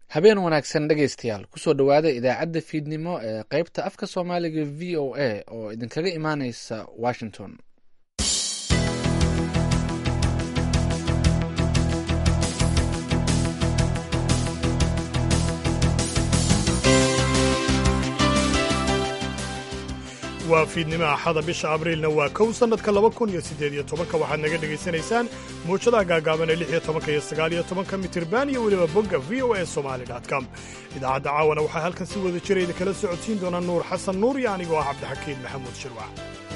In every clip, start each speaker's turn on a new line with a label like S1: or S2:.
S1: habeen wanaagsan dhegaystayaal kusoo dhowaada idaacadda fiidnimo ee qaybta afka soomaaliga v o a oo idinkaga imaaneysa washington
S2: waa fiidnimo axada bisha abriilna waa kow sannadka laba kun iyo siddeed iyo tobanka waxaad naga dhegaysanaysaan muujadaha gaagaaban ee lix iyo tobanka iyo sagaal iyo tobanka mitirban iyo weliba bogga v o a somali com idaacadda caawana waxaa halkan si wada jira idinkala socodsiin doona nuur xasan nuur iyo anigoo ah cabdixakiin maxamuud shirwac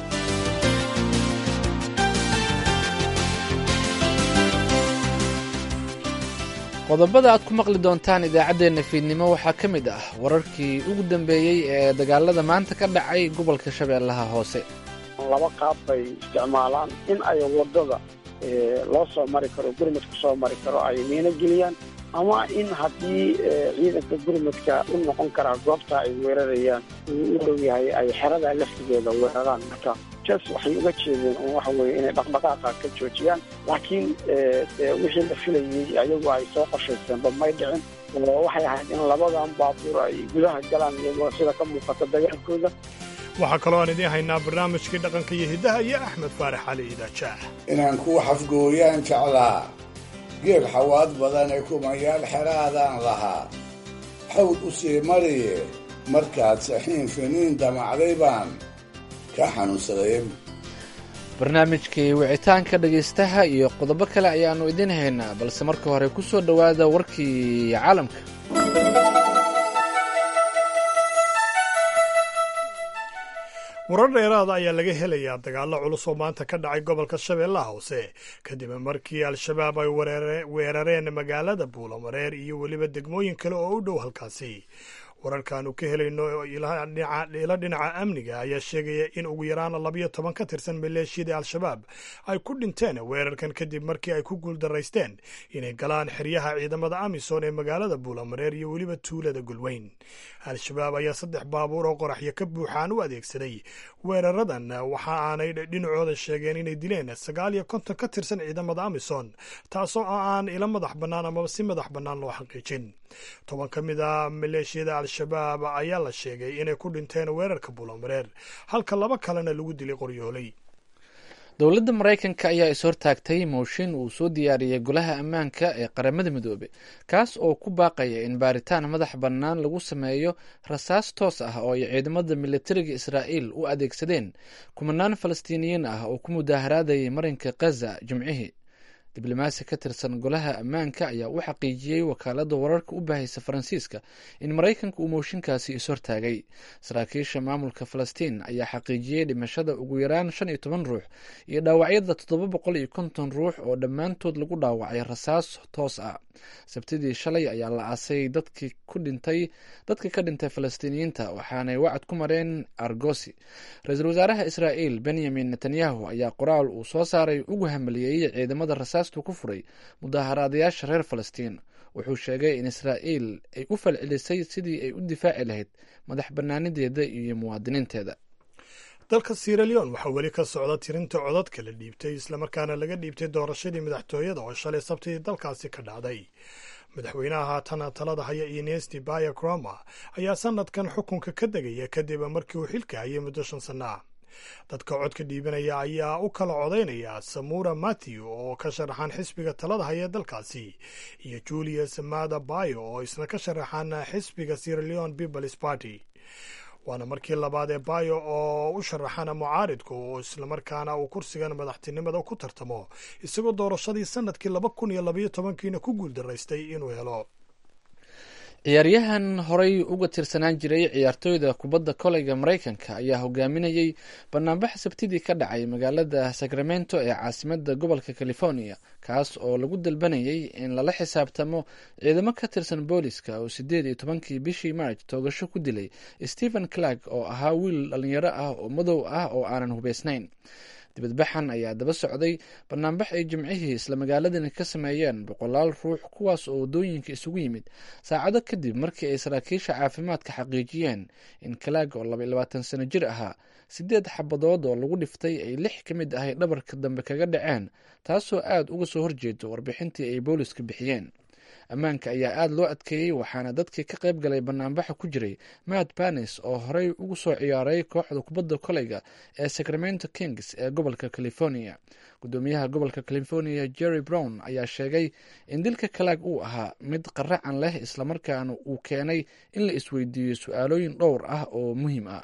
S1: qodobada aad ku maqli doontaan idaacaddeenna fiidnimo waxaa ka mid ah wararkii ugu dambeeyey ee dagaalada maanta ka dhacay gobolka shabeellaha hoose
S3: laba qaab bay isticmaalaan in ay waddada loo soo mari karo gurmadku soo mari karo ay miino geliyaan ama in haddii ciidanka gurmadka u noqon karaa goobta ay weerarayaan uu u dhow yahay ay xerada laftigeeda weeraraan marka jas waxay uga jeedeen oo waxa weeye inay dhaqdhaqaaqa ka joojiyaan laakiin wixii la filayey ayagu ay soo qorshayseenba may dhicin oo waxay ahayd in labadan baabuur ay gudaha galaan iyagoo sida ka muuqata dagaalkooda
S2: waxaa kaloo aan idiin haynaa barnaamijkii dhaqanka iyo hiddaha iyo axmed faarax cali iidaajaah
S4: inaan ku xafgooyaan jeclaa geel xawaad badan ee kumayaal xeraadaan lahaa xawd u sii mariye markaad saxiin finiin damacday baan ka xanuunsaday
S1: barnaamijkii wicitaanka dhegaystaha iyo qodobo kale ayaannu idiin haynaa balse marka hore ku soo dhowaada warkii caalamka
S2: warar dheeraada ayaa laga helayaa dagaallo culus oo maanta ka dhacay gobolka shabeellaha hoose kadib markii al-shabaab ay weerareen magaalada buulamareer iyo weliba degmooyin kale oo u dhow halkaasi wararkaanu ka helayno ilo dhinaca amniga ayaa sheegaya in ugu yaraan labiyo toban ka tirsan maleeshiyada al-shabaab ay ku dhinteen weerarkan kadib markii ay ku guuldaraysteen inay galaan xeryaha ciidamada amisom ee magaalada buulamareer iyo weliba tuulada gulweyn al-shabaab ayaa saddex baabuur oo qoraxyo ka buuxaan u adeegsaday weeraradan waxa aanay dhinacooda sheegeen inay dileen sagaal iyo konton ka tirsan ciidamada amisom taasoo aan ila madax bannaan amaba si madax bannaan loo xaqiijin toban ka mid a maleeshiyada al-shabaab ayaa la sheegay inay ku dhinteen weerarka buulamareer halka laba kalena lagu dilay qoryooley
S1: dowladda maraykanka ayaa is-hortaagtay mooshin uu soo diyaariyey golaha ammaanka ee qaramada midoobe kaas oo ku baaqaya in baaritaan madax bannaan lagu sameeyo rasaas toos ah oo ay ciidamada militariga israa'iil u adeegsadeen kumanaan falastiiniyiin ah oo ku mudaaharaadayay marinka khaza jimcihii diblomaasi ka tirsan golaha ammaanka ayaa u xaqiijiyey wakaaladda wararka u baahaysa faransiiska in maraykanka uu mooshinkaasi is-hortaagay saraakiisha maamulka falastiin ayaa xaqiijiyey dhimashada ugu yaraan shan iyo toban ruux iyo dhaawacyada toddoba boqol iyo konton ruux oo dhammaantood lagu dhaawacay rasaas toos ah sabtidii shalay ayaa la aasay dadkii ku dhintay dadka ka dhintay falastiiniyiinta waxaanay wacad ku mareen argosi ra-iisul wasaaraha israa'iil benyamin netanyahu ayaa qoraal uu soo saaray ugu hamaliyeeyey ciidamada rasaastu ku furay mudaaharaadayaasha reer falastiin wuxuu sheegay in israa'iil ay u falcelisay sidii ay u difaaci lahayd madax bannaanideeda iyo muwaadiniinteeda
S2: dalka siraleon waxaa weli ka socda tirinta codadka la dhiibtay islamarkaana laga dhiibtay doorashadii madaxtooyada oo shalay sabtidii dalkaasi ka dhacday madaxweynaha haatan talada haya inesti baya croma ayaa sanadkan xukunka ka degaya kadib markii uu xilka hayay muddo shan sanno ah dadka codka dhiibanaya ayaa u kala codaynaya samura matthew oo ka sharaxan xisbiga talada haya dalkaasi iyo julius mada bayo oo isna ka sharaxan xisbiga siraleon peoples party waana markii labaad ee bayo oo u sharaxana mucaaridku oo islamarkaana uu kursigan madaxtinimada ku tartamo isagoo doorashadii sanadkii laba kun iyo labayo tobankiina ku guuldaraystay inuu helo
S1: ciyaaryahan horey uga tirsanaan jiray ciyaartooyda kubadda koleyga maraykanka ayaa hogaaminayey banaanbax sabtidii ka dhacay magaalada sacramento ee caasimada gobolka california kaas oo lagu dalbanayay in lala xisaabtamo ciidamo ka tirsan booliska oo sideed iyo tobankii bishii march toogasho ku dilay stephen clark oo ahaa wiil dhalinyaro ah oo madow ah oo aanan hubeysnayn dibadbaxan ayaa daba socday banaanbax ay jimcihii isla magaaladani ka sameeyeen boqolaal ruux kuwaas oo waddooyinka isugu yimid saacado kadib markii ay saraakiisha caafimaadka xaqiijiyeen in kalaag oo laba iyo labaatan sano jir ahaa sideed xabadood oo lagu dhiftay ay lix ka mid ahay dhabarka dambe kaga dhaceen taasoo aada uga soo horjeedo warbixintii ay booliska bixiyeen ammaanka ayaa aada loo adkeeyey waxaana dadkii ka qayb galay banaanbaxa ku jiray matt banes oo horey ugu soo ciyaaray kooxda kubadda koleyga ee sacramento kings ee gobolka california gudoomiyaha gobolka california jerry brown ayaa sheegay in dilka kalaag uu ahaa mid qaracan leh islamarkaana uu keenay in la isweydiiyo su-aalooyin dhowr ah oo muhiim ah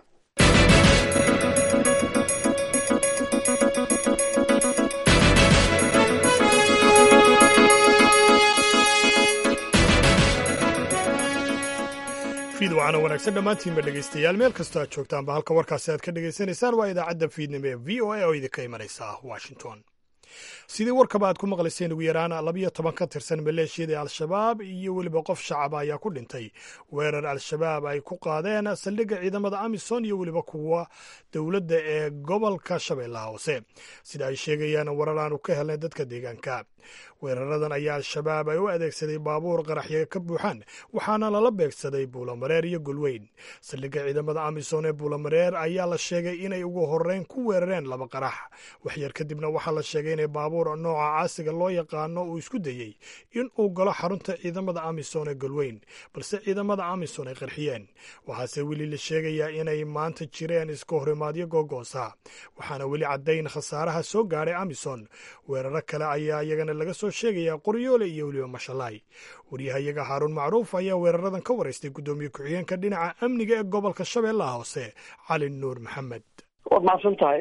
S2: fiidwacana wanaagsan dhammaantiinba dhegaystayaal meel kastoo aad joogtaanba halka warkaasi aad ka dhegaysanaysaan waa idaacadda fiidnimo ee v o a oo idinka imanaysa washington sidii warkaba aad ku maqlayseen ugu yaraan labiyo toban ka tirsan maleeshiyada al-shabaab iyo weliba qof shacaba ayaa ku dhintay weerar al-shabaab ay ku qaadeen saldhigga ciidamada amisom iyo weliba kuwa dowladda ee gobolka shabeellaha hoose sida ay sheegayaan warar aanu ka helnay dadka deegaanka weeraradan ayaa al-shabaab ay u adeegsaday baabuur qaraxyo ka buuxaan waxaana lala beegsaday buulamareer iyo golweyn saldhigga ciidamada amisom ee buulamareer ayaa la sheegay inay ugu horeyn ku weerareen laba qarax waxyar kadibna waxaa la sheegay inay baabuur nooca caasiga loo yaqaano uu isku dayey in uu galo xarunta ciidamada amisom ee golweyn balse ciidamada amisom ay qarxiyeen waxaase weli la sheegayaa inay maanta jireen iska horimaadyo googoosa waxaana weli caddayn khasaaraha soo gaadhay amisom weeraro kale ayaa iyagana laga soo sheegayaa qoryoole iyo weliba mashalaay waryahayaga haaruun macruuf ayaa weeraradan ka waraystay guddoomiye ku-xigeenka dhinaca amniga ee gobolka shabeellaha hoose cali nuur maxamed
S3: waad mahadsan tahay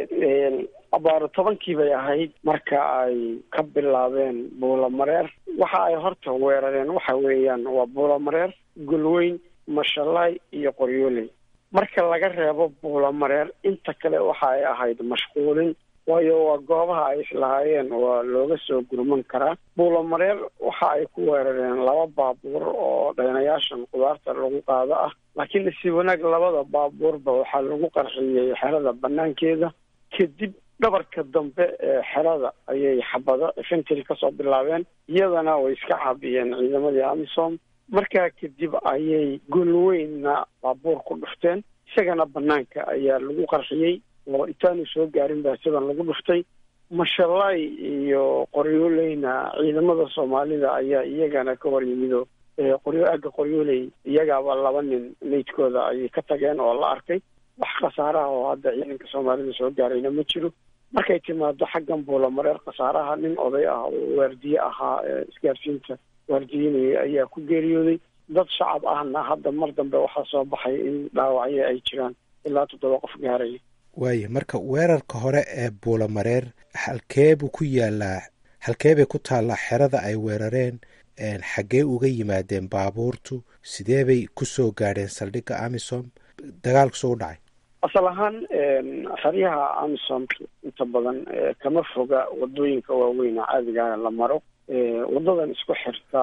S3: abaaro tobankii bay ahayd marka ay ka bilaabeen buulamareer waxa ay horta weerareen waxa weeyaan waa buulamareer golweyn mashalaay iyo qoryooley marka laga reebo buulamareer inta kale waxa ay ahayd mashquulin waayo waa goobaha ay islahaayeen waa looga soo gurman karaa buulamareer waxa ay ku weerareen laba baabuur oo dhaynayaashan qudaarta lagu qaado ah laakiin si wanaag labada baabuurba waxaa lagu qarxiyey xerada banaankeeda kadib dhabarka dambe ee xerada ayay xabado infantry kasoo bilaabeen iyadana way iska caabiyeen ciidamadii amisom markaa kadib ayay golweynna baabuur ku dhufteen isagana banaanka ayaa lagu qarxiyey oo intaanu soo gaarin baa sidan lagu dhuftay mashalaay iyo qoryooleyna ciidamada soomaalida ayaa iyagana ka hor yimido qoryo agga qoryooley iyagaaba laba nin meydkooda ayay ka tageen oo la arkay wax khasaaraha oo hadda ciidanka soomaalida soo gaarayna ma jiro markay timaado xaggan buulamareer khasaaraha nin oday ah oo waardiye ahaa isgaarsiinta waardiyenaya ayaa ku geeriyooday dad shacab ahna hadda mar dambe waxaa soo baxay in dhaawacyo ay jiraan ilaa toddoba qof gaaraya
S5: waayo marka weerarka hore ee buulamareer halkee buu ku yaalaa halkee bay ku taallaa xerada ay weerareen xaggee uga yimaadeen baabuurtu sidee bay ku soo gaadheen saldhigga amisom dagaalku soo u dhacay
S3: asal ahaan xeryaha amisom inta badan kama foga wadooyinka waaweyn caadigaana la maro wadadan isku xirta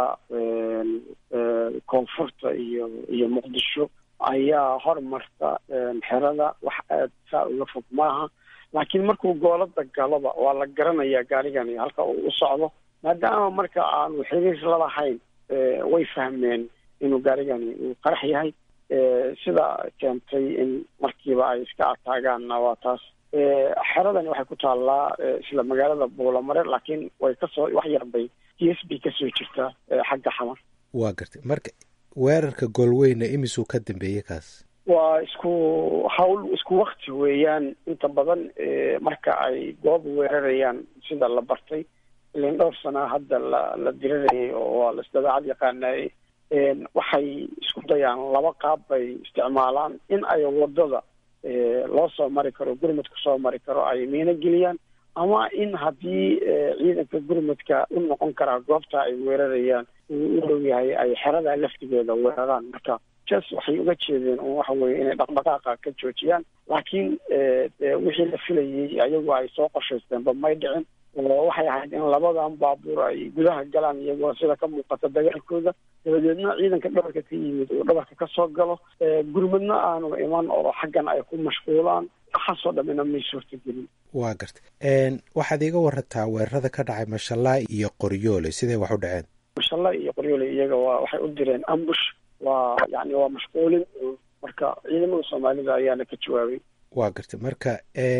S3: koonfurta iyo iyo muqdisho ayaa hormarta xerada wax aad saa uga fog maaha laakiin markuu goolada galoba waa la garanayaa gaarigani halka uu u socdo maadaama marka aanu xiriir lalahayn way fahmeen inuu gaarigani uu qarax yahay sida keentay in markiiba ay iska ataagaanna waa taas xeradani waxay ku taallaa isla magaalada buulamareer laakiin way kasoo wax yarbay t s b kasoo jirtaa xagga xamar
S5: waa gartay marka weerarka goolweyna imisuu ka dambeeyey kaas
S3: waa isku hawl isku wakti weeyaan inta badan marka ay goob weerarayaan sida la bartay ilan dhowr sanaa hadda la la diranayay oo waa la isdabeecad yaqaanayay waxay isku dayaan laba qaab bay isticmaalaan in ay wadada loo soo mari karo gurmadka soo mari karo ay miino geliyaan ama in haddii ciidanka gurmadka u noqon karaa goobta ay weerarayaan uu u dhow yahay ay xerada laftigeeda weeraraan marka jas waxay uga jeedeen un waxa weye inay dhaqdhaqaaqa ka joojiyaan laakiin wixii la filayay ayagu ay soo qorshaysteenba may dhicin oo waxay ahayd in labadan baabuur ay gudaha galaan iyagoo sida ka muuqata dagaalkooda dabadeedna ciidanka dhabarka ka yimid uu dhabarka ka soo galo gurmadna aanu iman oo xaggan ay ku mashquulaan waxaasoo dhamina may suurtagelin
S5: waa gartay waxaad iiga warataa weerarada ka dhacay mashalaa iyo qoryoole siday wax u dhaceen
S3: mashalaa iyo qoryoole iyaga waa waxay u direen ambush waa yani waa mashquulin marka ciidamada soomaalida ayaana ka jawaabay
S5: waa gartay marka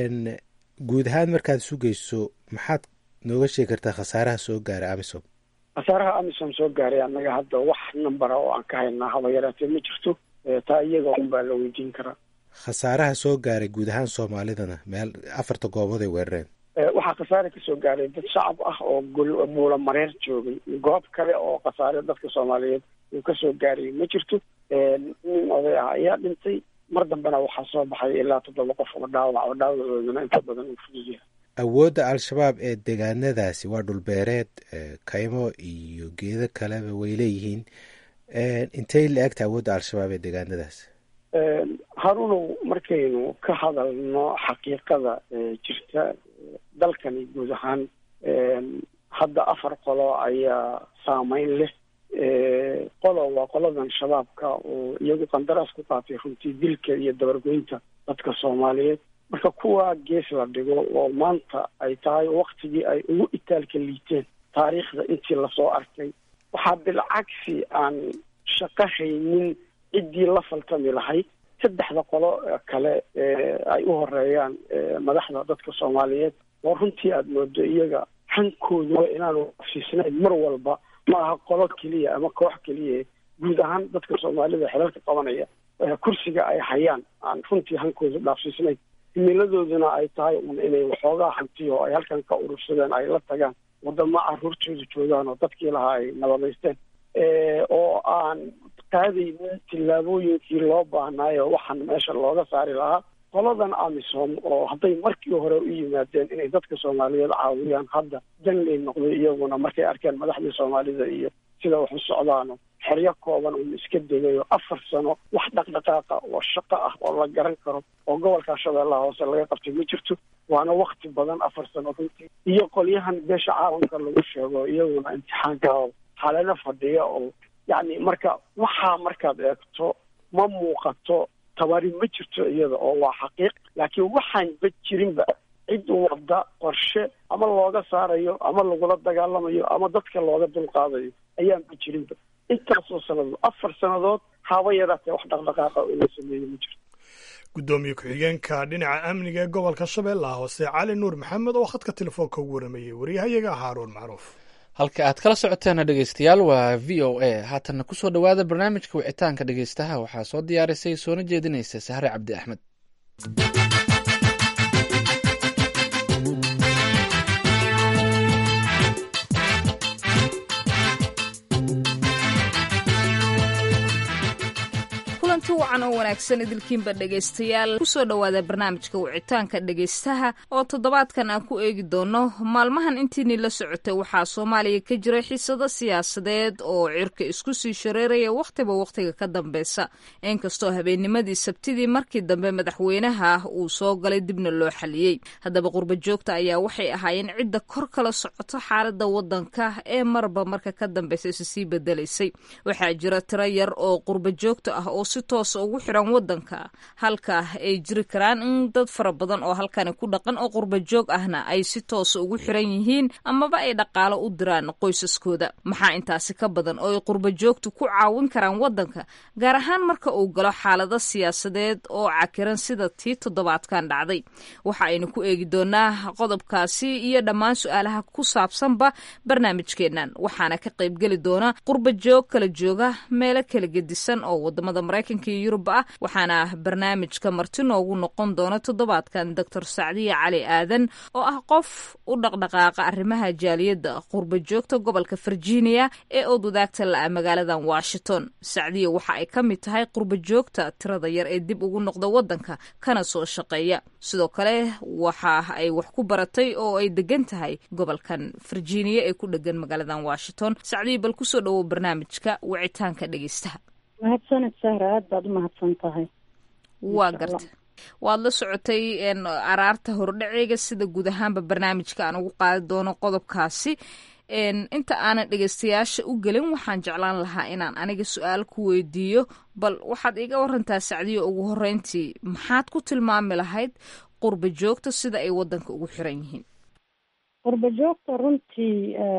S5: guud ahaan markaad sugayso maxaad nooga sheegi kartaa khasaaraha soo gaara amisom
S3: khasaaraha amisom soo gaaray annaga hadda wax nambara oo aan ka haynaa haba yaraatee ma jirto taa iyaga un baa la weydiin karaa
S5: khasaaraha soo gaaray guud ahaan soomaalidana meel afarta goobood ay weerareen
S3: waxaa khasaare kasoo gaaray dad shacab ah oo buula mareer joogay goob kale oo khasaare dadka soomaaliyeed uu kasoo gaaray ma jirto nin oday ah ayaa dhintay mar dambena waxaa soo baxay ilaa toddoba qof oo dhaawac oo dhaawacoodana inta badan uu fudud yahay
S5: awoodda al-shabaab ee deegaanadaasi waa dhulbeereed kaymo iyo geedo kaleba way leeyihiin intay la egta awoodda al-shabaab ee deegaanadaasi
S3: harunow markaynu ka hadalno xaqiiqada jirta dalkani guud ahaan hadda afar qolo ayaa saameyn leh qolo waa qoladan shabaabka oo iyagu qandaraas ku qaatay runtii dilka iyo dabargoynta dadka soomaaliyeed marka kuwa gees la dhigo oo maanta ay tahay waktigii ay ugu itaalka liiteen taariikhda intii lasoo arkay waxaa bilcagsi aan shaqo haynin ciddii la faltami lahayd saddexda qolo kale ay u horeeyaan madaxda dadka soomaaliyeed oo runtii aada moodo iyaga hankooduba inaanu afsiisnayn mar walba ma aha qolo keliya ama koox keliya guud ahaan dadka soomaalida xelalka qabanaya kursiga ay hayaan aan runtii hankoodu dhaafsiisnayn himiladooduna ay tahay un inay waxoogaa hantiyo oo ay halkan ka urursadeen ay la tagaan wadamo caruurtooda joogaan oo dadkii lahaa ay nabadaysteen oo aan qaadaynin tillaabooyinkii loo baahnaayo waxaan meesha looga saari lahaa qoladan amisom oo hadday markii hore u yimaadeen inay dadka soomaaliyeed caawiyaan hadda danley noqday iyaguna markay arkeen madaxdii soomaalida iyo sida wax u socdaano xeryo kooban uun iska degayo afar sano wax dhaqdhaqaaqa oo shaqo ah oo la garan karo oo gobolka shabeellaha hoose laga qabtay ma jirto waana wakti badan afar sano runtii iyo qolyahan beesha caalamka lagu sheego iyaguna imtixaanka xalalo fadhiya oo yacni marka waxaa markaad eegto ma muuqato tabari ma jirto iyada oo waa xaqiiq laakiin waxaanba jirinba cid wadda qorshe ama looga saarayo ama lagula dagaalamayo ama dadka looga dulqaadayo ayaanba jirinba intaasoo sannadood afar sannadood haba yaraatee wax dhaqdhaqaaqa oo la sameeyo ma jirto
S2: guddoomiye ku-xigeenka dhinaca amniga ee gobolka shabeellaha hoose cali nuur maxamed oo khadka telefoonka ugu waramayey waryahayaga haaruun macruuf
S1: halka aad kala socoteena dhegeystayaal waa v o a haatanna kusoo dhowaada barnaamijka wicitaanka dhegeystaha waxaa soo diyaarisay soona jeedinaysa sahre cabdi axmed
S6: kulanti wacan oo wanaagsan idilkiinba dhegaystayaal kusoo dhowaada barnaamijka wicitaanka dhegaystaha oo toddobaadkan aan ku eegi doono maalmahan intiinii la socotay waxaa soomaaliya ka jira xiisado siyaasadeed oo cirka isku sii shareeraya wakhtiba wakhtiga ka dambeysa inkastoo habeennimadii sabtidii markii dambe madaxweynaha uu soo galay dibna loo xaliyey haddaba qurba joogta ayaa waxay ahaayeen cidda kor kala socoto xaalada wadanka ee marba marka ka dambeysa is sii bedelaysay waxaa jira tiro yar oo qurba joogta ah oo si toosa ugu xiran wadanka halka ay jiri karaan in dad fara badan oo halkani ku dhaqan oo qurba joog ahna ay si toosa ugu xiran yihiin amaba ay dhaqaalo u diraan qoysaskooda maxaa intaasi ka badan oo ay qurba joogtu ku caawin karaan wadanka gaar ahaan marka uu galo xaalado siyaasadeed oo cakiran sida tii toddobaadkan dhacday waxa aynu ku eegi doonaa qodobkaasi iyo dhammaan su-aalaha ku saabsanba barnaamijkeennan waxaana ka qaybgeli doona qurba joog kala jooga meelo kala gedisan oo wadamada maraykanka iyo yurub ah waxaana barnaamijka marti noogu noqon doona toddobaadkan doctor sacdiya cali aadan oo ah qof u dhaqdhaqaaqa arrimaha jaaliyadda qurba joogta gobolka virginia ee ood wadaagta la-a magaaladan washington sacdiya waxa ay ka mid tahay qurba joogta tirada yar ee dib ugu noqda wadanka kana soo shaqeeya sidoo kale waxa ay wax ku baratay oo ay degan tahay gobolkan virginia ee ku dhegan magaaladan washington sacdiya bal kusoo dhawow barnaamijka wicitaanka dhegeystaha
S7: mahadsaned sahra aada baad u mahadsan tahay
S6: waa garta waad la socotay araarta hordhaceega sida guud ahaanba barnaamijka aan ugu qaadi doono qodobkaasi inta aanan dhegeystayaasha u gelin waxaan jeclaan lahaa inaan aniga su-aal ku weydiiyo bal waxaad iga warantaa sacdiyo ugu horeyntii maxaad ku tilmaami lahayd qurba joogta sida ay wadanka ugu xiran yihiin
S7: qurba joogta runtii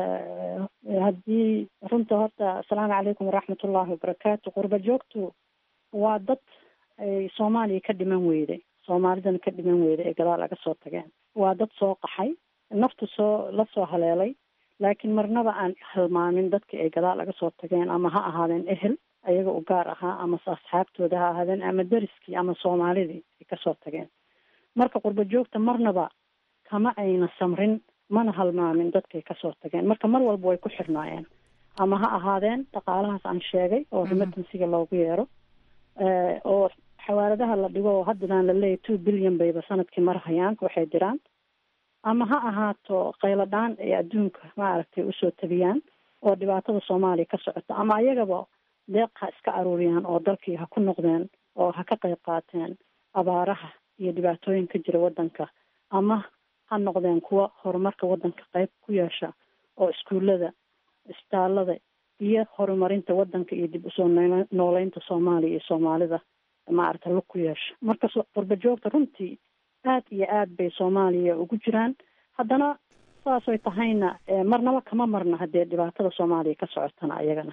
S7: haddii runta horta asalaamu calaykum waraxmatullaahi wabarakaatu qurba joogtu waa dad ay soomaaliya ka dhiman weyday soomaalidana ka dhiman weyday ee gadaal laga soo tageen waa dad soo qaxay naftu soo la soo haleelay laakiin marnaba aan halmaamin dadkii ay gadaal laga soo tageen ama ha ahaadeen ehel ayaga u gaar ahaa ama asxaabtooda ha ahaadeen ama deriskii ama soomaalidii ay kasoo tageen marka qurba joogta marnaba kama ayna samrin mana halmaamin dadkay kasoo tageen marka mar walba way ku xirnaayeen ama ha ahaadeen dhaqaalahaas aan sheegay oo remitansiga loogu yeero oo xawaaladaha la dhigo oo haddadaan laleeyahy two billion bayba sanadkii marhayaan waxay diraan ama ha ahaato qayladhaan ay adduunka maaragtay usoo tabiyaan oo dhibaatada soomaaliya ka socota ama ayagaba deeq ha iska aruuriyaan oo dalkii ha ku noqdeen oo ha ka qayb qaateen abaaraha iyo dhibaatooyin ka jira waddanka ama ha noqdeen kuwa horumarka waddanka qayb ku yeesha oo iskuullada isbitaalada iyo horumarinta waddanka iyo dib usoo nooleynta soomaaliya iyo soomaalida maaragta lug ku yeesha marka qurba joogta runtii aad iyo aad bay soomaaliya ugu jiraan haddana saasay tahayna marnaba kama marna haddee dhibaatada soomaaliya ka socotana ayagana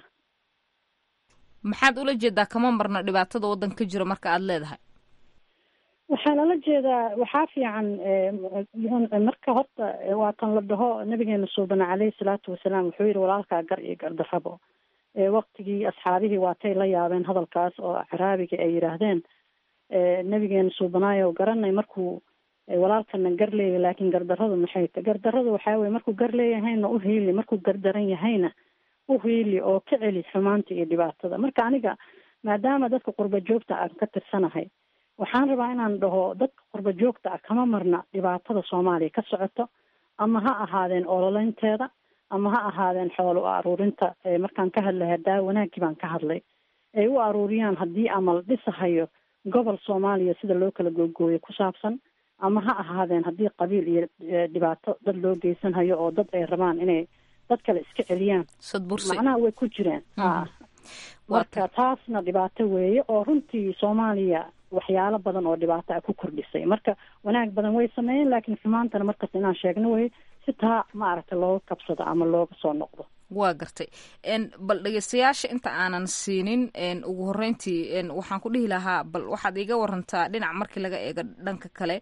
S6: maxaad ula jeedaa kama marna dhibaatada waddanka ka jiro marka aada leedahay
S7: waxaa lala jeedaa waxaa fiican marka horta waa kan la dhaho nabigeena suubana caleyhi salaatu wasalaam wuxuu yihi walaalkaa gar iyo gardarrabo waktigii asxaabihii waatay la yaabeen hadalkaas oo caraabiga ay yidhaahdeen nabigeena suubanaayo garanay markuu walaalkana gar leeyahy laakiin gardarradu maxay ta gardarradu waxaa weye markuu gar leeyahayna u hiili markuu gardaran yahayna u hiili oo ka celi xumaanta iyo dhibaatada marka aniga maadaama dadka qurba joogta aan ka tirsanahay waxaan rabaa inaan dhaho dadka qurba joogta ah kama marna dhibaatada soomaaliya ka socoto ama ha ahaadeen ololeynteeda ama ha ahaadeen xoolo aruurinta markaan ka hadlaya daa wanaaggii baan ka hadlay ay u aruuriyaan haddii ama la dhisahayo gobol soomaaliya sida loo kala googooyo ku saabsan ama ha ahaadeen haddii qabiil iyo dhibaato dad loo geysanhayo oo dad ay rabaan inay dad kale iska celiyaan macnaha way ku jireen a marka taasna dhibaato weeye oo runtii soomaaliya waxyaalo badan oo dhibaato ah ku kordhisay marka wanaag badan way sameeyeen laakiin xumaantana markasta inaan sheegno wey si taa maaragtay looga kabsado ama looga soo noqdo
S6: waa gartay bal dhegeystayaasha inta aanan siinin ugu horeyntii waxaan ku dhihi lahaa bal waxaad iga warantaa dhinac markii laga eego dhanka kale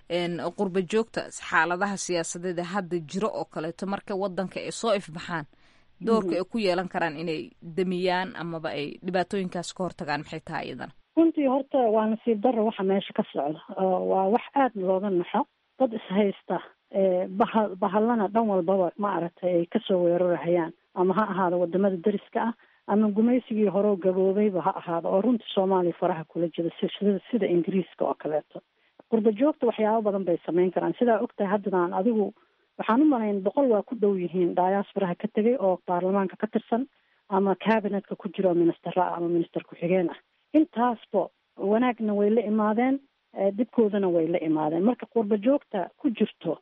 S6: qurba joogta xaaladaha siyaasadeed hadda jiro oo kaleeto marka wadanka ay soo ifbaxaan doorka ay ku yeelan karaan inay damiyaan amaba ay dhibaatooyinkaas ka hortagaan maxay tahay iyadana
S7: runtii horta waa nasiib darro waxa meesha ka socda waa wax aada looga naxo dad ishaysta baha bahallana dhan walbaba maaragtay ay kasoo weerarahayaan ama ha ahaado wadamada deriska ah ama gumaysigii horeo gaboobayba ha ahaado oo runtii soomaaliya faraha kula jira sida sida ingiriiska oo kaleeto qurba joogta waxyaabo badan bay samayn karaan sidaa ogtahay haddadaan adigu waxaan u malayn boqol waa ku dhow yihiin diasporaha ka tegay oo baarlamaanka ka tirsan ama cabinetka ku jiro ministera ah ama minister ku-xigeen ah intaasba wanaagna way la imaadeen dibkoodana way la imaadeen marka qurba joogta ku jirto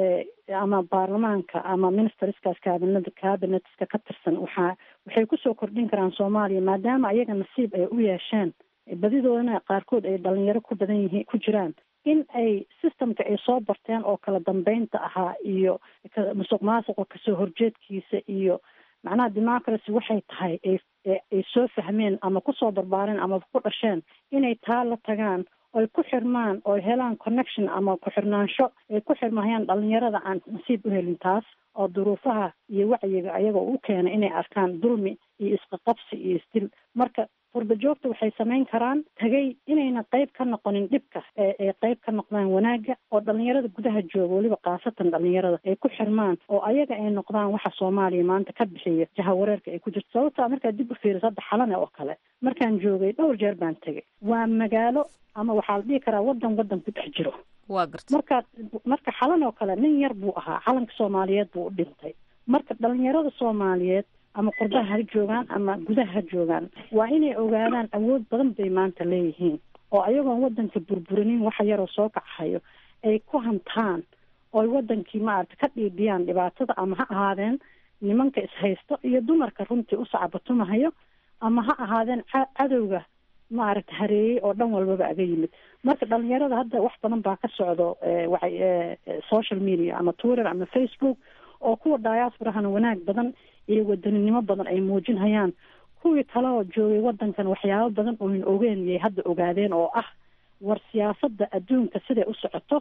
S7: ama baarlamaanka ama ministerskaas cabinet cabinetska ka tirsan waxaa waxay kusoo kordhin karaan soomaaliya maadaama ayaga nasiib ay u yeesheen badidoodana qaarkood ay dhalinyaro ku badan yihiin ku jiraan in ay systemka ay soo barteen oo kala dambeynta ahaa iyo musuq maasuqa kasoo horjeedkiisa iyo macnaha democracy waxay tahay ay soo fahmeen ama kusoo barbaareen ama ku dhasheen inay taa la tagaan oy ku xirmaan oy helaan connection ama ku-xirnaansho ay ku xirmahayaan dhalinyarada aan nasiib u helin taas oo duruufaha iyo wacyiga ayagoo u keenay inay arkaan dulmi iyo isqaqabsi iyo isdil marka qurba joogta waxay samayn karaan tagay inayna qayb ka noqonin dhibka ay qayb ka noqdaan wanaagga oo dhalinyarada gudaha jooga weliba khaasatan dhalinyarada ay ku xirmaan oo ayaga ay noqdaan waxa soomaaliya maanta ka bixiya jahawareerka ay ku jirto sababtaa markaad dib u fiiriso hadda xalane oo kale markaan joogay dhowr jeer baan tegay waa magaalo ama waxaa la dhihi karaa wadan wadan ku dhex jiro
S6: waa garta
S7: markaad marka xalan oo kale nin yar buu ahaa calanka soomaaliyeed buu u dhintay marka dhalinyarada soomaaliyeed ama qurbaha ha joogaan ama gudaha ha joogaan waa inay ogaadaan awood badan bay maanta leeyihiin oo ayagoon wadanka burburinin waxa yaroo soo kacahayo ay ku hantaan ooy wadankii maarata ka dhiidhiyaan dhibaatada ama ha ahaadeen nimanka ishaysto iyo dumarka runtii u sacbatumahayo ama ha ahaadeen cadowga maaragta hareeyey oo dhan walbaba aga yimid marka dhalinyarada hadda wax badan baa ka socdo waay social media ama twitter ama facebook oo kuwa diasporahana wanaag badan iyo wadaninimo badan ay muujinhayaan kuwii kale oo joogay wadankan waxyaabo badan ooyn ogeen yay hadda ogaadeen oo ah war siyaasada adduunka siday u socoto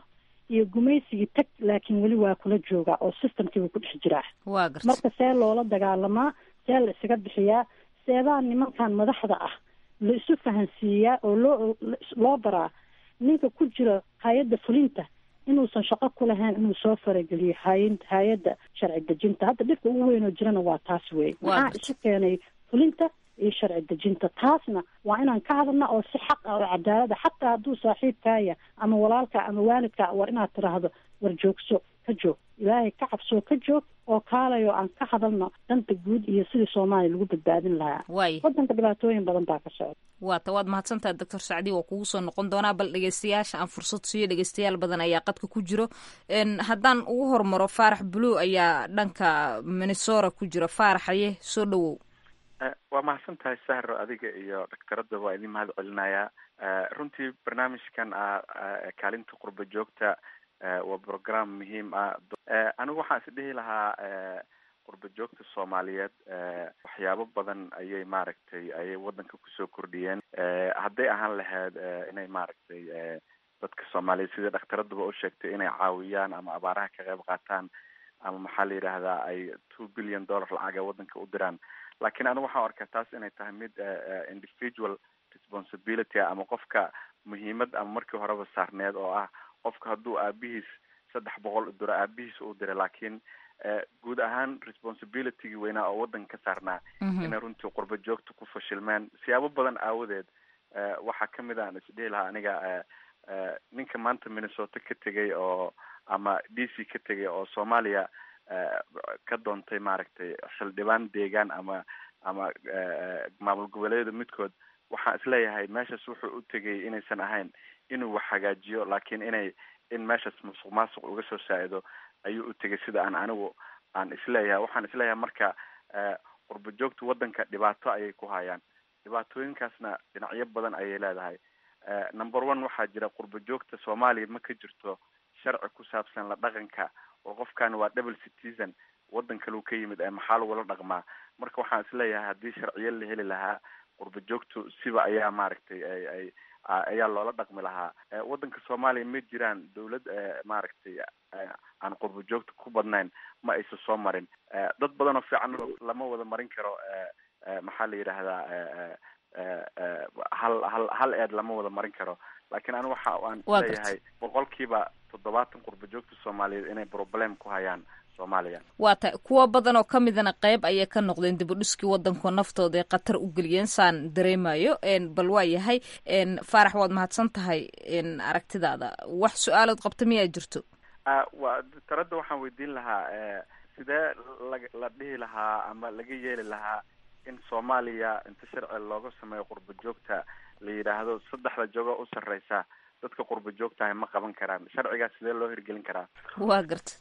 S7: iyo gumaysigii tag laakiin weli waa kula joogaa oo systemkiiba ku dhex jiraa
S6: waa garta
S7: marka see loola dagaalamaa see la isaga bixiyaa seebaa nimankan madaxda ah la isu fahansiiyaa oo loo loo baraa ninka ku jira hay-adda fulinta inuusan shaqo ku lahayn inuu soo farageliyo hay hay-adda sharci dejinta hadda dhibka ugu weyn oo jirana waa taas wey
S6: Waa
S7: maxaa
S6: gartay.
S7: isu keenay fulinta iyo sharci dejinta taasna waa inaan ka hadalna oo si xaq ah oo cadaalada xataa hadduu saaxiibkaaya ama walaalka ama waalidka war inaad tiraahdo war joogso ka joog ilaahay ka cabsoo ka joog oo kaalayo aan ka hadalno danta guud iyo sidii soomaaliya lagu badbaadin lahaa
S6: waay
S7: wadanka dhibaatooyin badan baa ka socda
S6: waata waad mahadsantaha doctor sacdi waa kugu soo noqon doonaa bal dhegeystayaasha aan fursad siiyo dhegeystayaal badan ayaa qadka ku jiro Een, haddaan ugu hormaro faarax blue ayaa dhanka minnesota ku jira faaraxaye soo dhawow
S8: Eh, waa mahadsan tahay sahro adiga iyo dhaktaradda waa idin mahad celinayaa Eh, runtii barnaamijkan ah ah, kaalinta qurba joogta eh, waa program muhiim ah Eh, anigu waxaan is dhihi lahaa eh, qurba joogta soomaaliyeed eh, waxyaabo badan ayay maaragtay ayay wadanka kusoo kordhiyeen Eh, hadday ahaan lahayd eh, inay maaragtay eh, dadka soomaaliyeed sida dhakhtaradduba u sheegtay inay caawiyaan ama abaaraha ka qayb qaataan ama maxaa la yidhaahdaa ay two billion dollar lacaga wadanka u diraan laakiin anigu waxaan arkaa taas inay tahay mid eh, eh, individual responsibility ah ama qofka muhiimad ama markii horeba saarneed oo ah qofka hadduu aabihiis saddex boqol u diro aabihiis uu diray laakiin eh, guud ahaan responsibilitygii weynaa oo wadanka ka saarnaa inay runtii qurba joogta ku fashilmeen siyaabo badan aawadeed eh, waxaa kamid a aan isdhihi lahaa aniga eh, eh, ninka maanta minnesota ka tegay oo ama d c ka tegay oo soomaaliya eh, ka doontay maaragtay xildhibaan deegaan ama ama eh, maamul goboleedyada midkood waxaan isleeyahay meeshaas wuxuu u tegay inaysan ahayn inuu wax hagaajiyo laakiin inay in meeshaas musuq maasuq uga soo saa-ido ayuu u tegay sida aan anigu aan isleeyahay waxaan isleeyahay marka eh, qurba joogta wadanka dhibaato ayay ku hayaan dhibaatooyinkaasna dhinacyo badan ayay leedahay Eh, number one waxaa jira qurba joogta soomaaliya ma ka jirto sharci ku saabsan la dhaqanka oo qofkan waa double citizen wadan kaleu ka yimid ee maxaa lagula dhaqmaa marka waxaan isleeyahay haddii sharciyo la heli lahaa qurba joogtu siba ayaa maaragtay ay ay a- ayaa loola dhaqmi lahaa Eh, wadanka soomaaliya ma jiraan dawlad eh, maaragtay eh, aan qurba joogta ku badnayn ma aysan soo marin Eh, dad badan oo fiican lama wada marin karo eh, eh, maxaa la yidhaahdaa eh, eh, eh, eh, hal hal hal eed lama wada marin karo laakiin anigu waxa aan
S6: Waa
S8: leeyahay boqolkiiba toddobaatan qurba joogta soomaaliyeed inay problem ku hayaan soomaaliya
S6: waa ta kuwo badan oo ka midana qayb ayay ka noqdeen dibudhiskii wadanko naftooda ay khatar u geliyeen saan dareemayo Een, bal waa yahay Een, faarax waad mahadsan tahay een, aragtidaada wax su-aalood qabta miyaa jirto
S8: Ah, waa taradda waxaan weydiin lahaa eh, sidee la la dhihi lahaa ama laga yeeli lahaa in soomaaliya inta sharci looga sameeyo qurba joogta la yidhaahdo saddexda jogo u sarreysa dadka qurba joogtahay ma qaban karaan sharcigaas sidee loo hirgelin karaa
S6: waa garta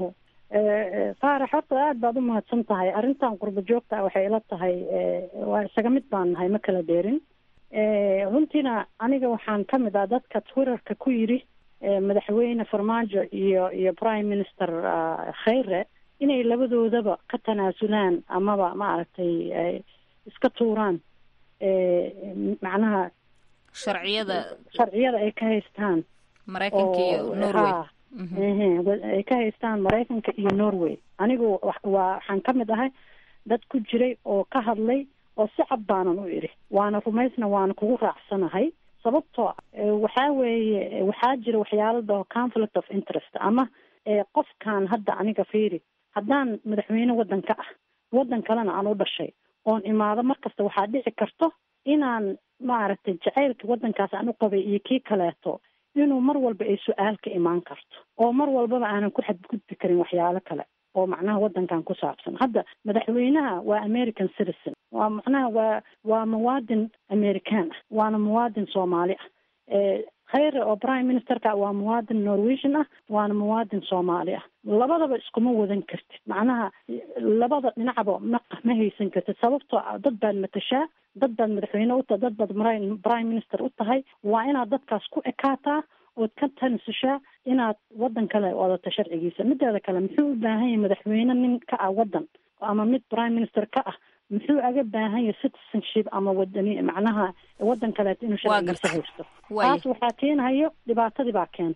S7: faarax horta aada baad u mahadsan tahay arrintan qurba joogta ah waxay ila tahay eh, waa isaga mid baan nahay ma kala dheerin Eh, runtiina aniga waxaan ka mid ah dadka twitterka ku yidhi eh, madaxweyne farmaajo iyo iyo prime minister ah, khayre inay labadoodaba ka tanaasulaan amaba maaragtay ay iska tuuraan eh, macnaha
S6: sharciyada
S7: sharciyada ay ka haystaan
S6: maraykanka iyo
S7: oo-
S6: norway
S7: haa. Ehe, wa- ay ka haystaan maraykanka iyo norway anigu wax- waa waxaan ka mid ahay dad ku jiray oo ka hadlay oo si cad baanan u idhi waana rumaysna waana kugu raacsanahay sababtoo ah, eh, waxaa weeye eh, waxaa jira waxyaalo dhaho conflict of interest ama eh, qofkan hadda aniga fiiri haddaan madaxweyne wadanka ah wadan kalena aan u dhashay oon imaado markasta waxaa dhici karto inaan maaragtay jacaylka wadankaas aan u qabay iyo kii kaleeto inuu mar walba ay su-aal ka imaan karto oo mar walbaba aanan ku xadgudbi karin waxyaalo kale oo macnaha wadankan ku saabsan hadda madaxweynaha waa american citizen waa macnaha waa waa muwaadin american ah waana muwaadin soomaali ah Eh, khayre oo prime ministerka waa muwaadin norwegian ah waana muwaadin soomaali ah labadaba iskuma wadan kartid macnaha labada dhinacba ma ma haysan kartid sababtoo ah dad baad matashaa dad baad madaxweyne u tahay dad baad mri- prime minister u tahay waa inaad dadkaas ku ekaataa ood ka tansushaa inaad wadan kale wadato sharcigiisa mideeda kale muxuu u baahan yahay madaxweyne nin ka ah wadan ama mid prime minister ka ah muxuu aga baahan yahay citizenship ama wadani macnaha wadan kaleeto inuu
S6: Waa
S7: sharcigiisa
S6: gartay.
S7: haysto
S6: Waaya.
S7: taas waxaa keenayo dhibaatadii baa keentay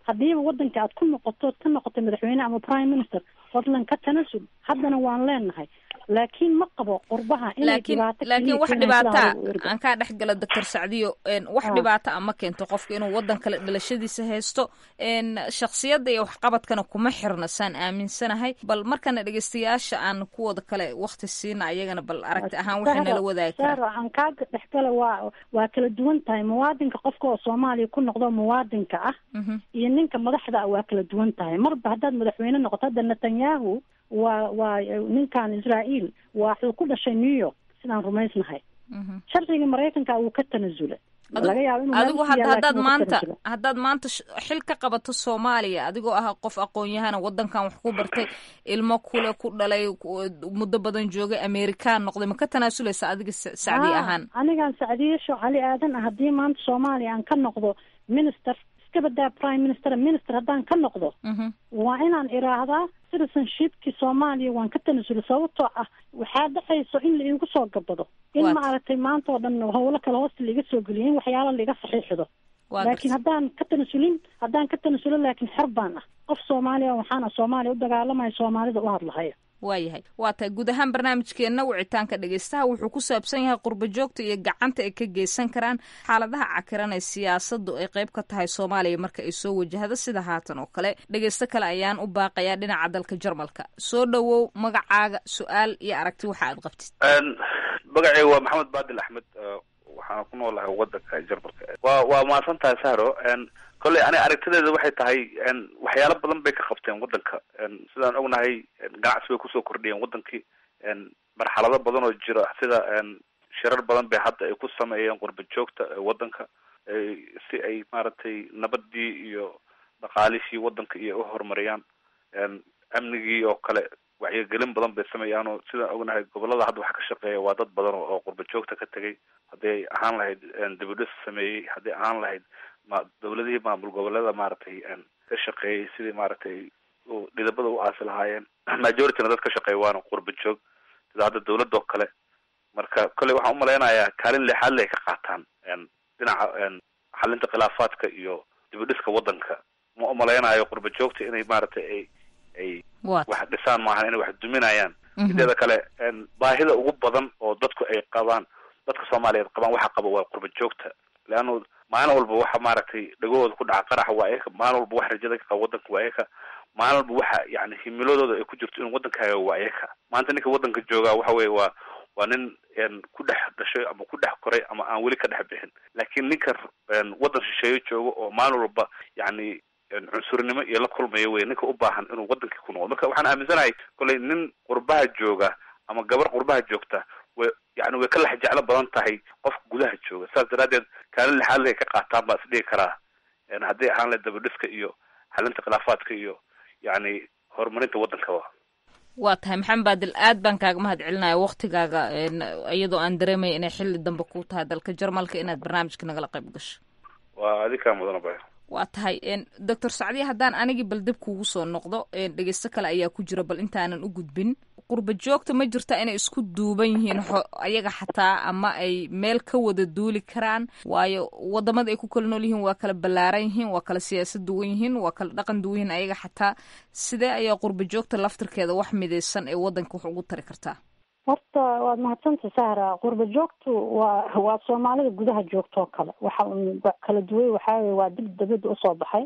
S7: haddiiba wadanka aad ku noqotood ka noqotay madaxweyne ama prime minister fadlan ka tanasul haddana waan leenahay laakiin ma qabo qurbaha inay
S6: laakiin
S7: dhibaato
S6: laakiin
S7: keliya
S6: wax
S7: keenaan
S6: dhibaata
S7: sidaa ugu erga.
S6: aan kaa dhex gala doctor sacdiyo een, wax
S7: Ah.
S6: dhibaata ama keento qofka inuu wadan kale dhalashadiisa haysto een, shakhsiyadda iyo waxqabadkana kuma xirna saan aaminsanahay bal markana dhegeystayaasha aan kuwooda kale wakti siina ayagana bal aragti ahaan waxay nala wadaagi karaan
S7: Sahra, aan kaa dhexgala waa waa kala duwan tahay muwaadinka qofka oo soomaaliya ku noqdo muwaadinka ah
S6: Mhm.
S7: iyo ninka madaxda ah waa kala duwan tahay marba haddaad madaxweyne noqoto hadda netanyahu waa waa ninkan israael waa wuxuu ku dhashay new york sidaan rumaysnahay
S6: Mhm.
S7: sharcigii maraykanka wuu ka tanasula
S6: Adigu-
S7: laga yaabo inuu
S6: adigu
S7: meel ku
S6: had-
S7: yaalla,
S6: haddaad
S7: laakiin wuu ka
S6: maanta
S7: tanasula.
S6: haddaad maanta sh- xil ka qabato soomaaliya adigoo ah qof aqoon-yahana wadankan wax ku bartay ilmo kule ku dhalay ku- muddo badan joogay amerikaan noqday ma ka tanaasuleysa adiga sa- sacdi
S7: Ah,
S6: ahaan
S7: anigaan sacdiye sho cali aadan ah haddii maanta soomaaliya aan ka noqdo minister iska badaa prime minister minister haddaan ka noqdo
S6: Mhm.
S7: waa inaan iraahdaa citizenshipkii soomaaliya waan ka tanasula sababtoo ah waxaa dhexayso in la iigu soo gabado in
S6: Waad.
S7: maaragtay maanta oo dhan howlo kale hoosta laiga soo geliyo in waxyaalo laiga saxiixdo
S6: waa
S7: laakiin
S6: gartay.
S7: haddaan ka tanasulin haddaan ka tanasulo laakiin xor baan ah qof soomaaliya waxaana soomaaliya u dagaalamaya soomaalida u hadlahaya
S6: waayahay waa tahay guud ahaan barnaamijkeenna wicitaanka dhegeystaha wuxuu ku saabsan yahay qurbo joogta iyo gacanta ay ka geysan karaan xaaladaha cakiran ee siyaasadu ay qayb ka tahay soomaaliya marka ay soo wajahdo sida haatan oo kale dhegeysto kale ayaan u baaqayaa dhinaca dalka jarmalka soo dhowow magacaaga su-aal iyo aragti waxa aad qabtid
S9: magacayga waa maxamed baadil axmed uh, waxaana ku noolahay wadanka jarmalka waa waa mahadsan tahay sahro n kolley ani aragtideeda waxay tahay n waxyaalo badan bay ka qabteen wadanka n sidaan ognahay n ganacsi bay kusoo kordhiyeen wadankii n marxalado badan oo jira sida n shirar badan bay hadda ay ku sameeyeen qurba joogta ee wadanka ay- si ay maaragtay nabadii iyo dhaqaalishii wadanka iyo u horumariyaan n amnigii oo kale wacyigelin badan bay sameeyaan oo sidaan ognahay gobolada hadda waxa ka shaqeeya waa dad badan oo oo qurba joogta ka tegay haddii ay ahaan lahayd dibudhis sameeyey haddii ahaan lahayd ma dawladihii maamul goboleeda maaragtay n ka shaqeeyey sidii maaragtay u dhidabada u aasi lahaayeen majorityna dad ka shaqeeya waana qurba joog sida hadda dawladda oo kale marka kolley waxaan umalaynayaa kaalin leexaad le ay ka qaataan n dhinaca n xalinta khilaafaadka iyo dibudhiska wadanka ma umalaynayo qurba joogta inay maaragtay ay ay
S6: waa
S9: wax dhisaan maahan inay wax duminayaan
S6: Mhm.
S9: mideeda kale n baahida ugu badan oo dadku ay qabaan dadka soomaaliyeed qabaan waxa qaba waa qurba joogta leanna maalin walba waxa maaragtay dhagahooda ku dhaca qaraxa waa eka maalin walba wax rajada ka qaba wadanka waa eka maalin walba waxa yani himiladooda ay ku jirto in wadankaaga waa eka maanta ninka wadanka joogaa waxa weye waa waa nin n ku dhex dhashay ama ku dhex koray ama aan weli ka dhex bixin laakiin ninka n wadan shisheeyo joogo oo maalin walba yani n cunsurnimo iyo la kulmaya wey ninka u baahan inuu wadankii ku noqdo marka waxaan aaminsanahay kolley nin qurbaha jooga ama gabar qurbaha joogta way yani way ka lex jeclo badan tahay qofka gudaha jooga saas daraadeed kaalin lixaad lay ka qaataan baa is dhigi karaa n haddii ahaan lahayd dabadhiska iyo xalinta khilaafaadka iyo yani horumarinta wadankaba
S6: waa tahay maxamed baadil aad baan kaaga mahad celinaya waktigaaga een, iyadoo aan dareemaya inay xili dambe ku tahay dalka jarmalka inaad barnaamijka nagala qayb gasho
S9: waa adikaa mudana bay
S6: waa tahay doctor sacdiya haddaan anigii bal dib kuugu soo noqdo dhegeysto kale ayaa ku jira bal intaanan u gudbin qurba joogta ma jirta inay isku duuban yihiin ayaga xataa ama ay meel ka wada duuli karaan waayo wadamada ay ku kala nool yihiin waa kala ballaaran yihiin waa kala siyaasad duwan yihiin waa kala dhaqan duwan yihiin ayaga xataa sidee ayaa qurba joogta laftirkeeda wax midaysan ee wadanka wax ugu tari kartaa
S7: horta waad mahadsanta sahra qurba joogtu waa waa soomaalida gudaha joogto oo kale waxa un kala duway waxaa weye waa dib dabadda usoo baxay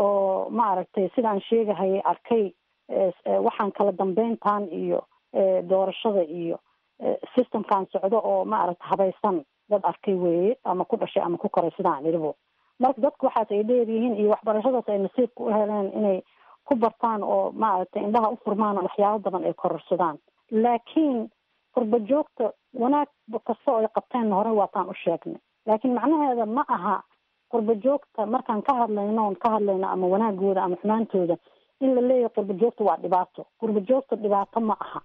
S7: oo ma aragtay sidaan sheegahayay arkay waxaan kala dambeyntan iyo doorashada iyo systemkan socdo oo ma aragta habaysan dad arkay weeye ama ku dhashay ama ku koray sidaan idhibo marka dadku waxaas ay dheeryihiin iyo waxbarashadaas ay nasiibka u heleen inay ku bartaan oo ma aragtay indhaha u furmaan oo waxyaabo badan ay kororsadaan laakiin qurba joogta wanaag kasta oo ay qabteen hore waataan u sheegnay laakiin macnaheeda ma aha qurba joogta markaan ka hadlayno on ka hadlayno ama wanaagooda ama xumaantooda in la leeyahay qurba joogta waa dhibaato qurba joogta dhibaato ma aha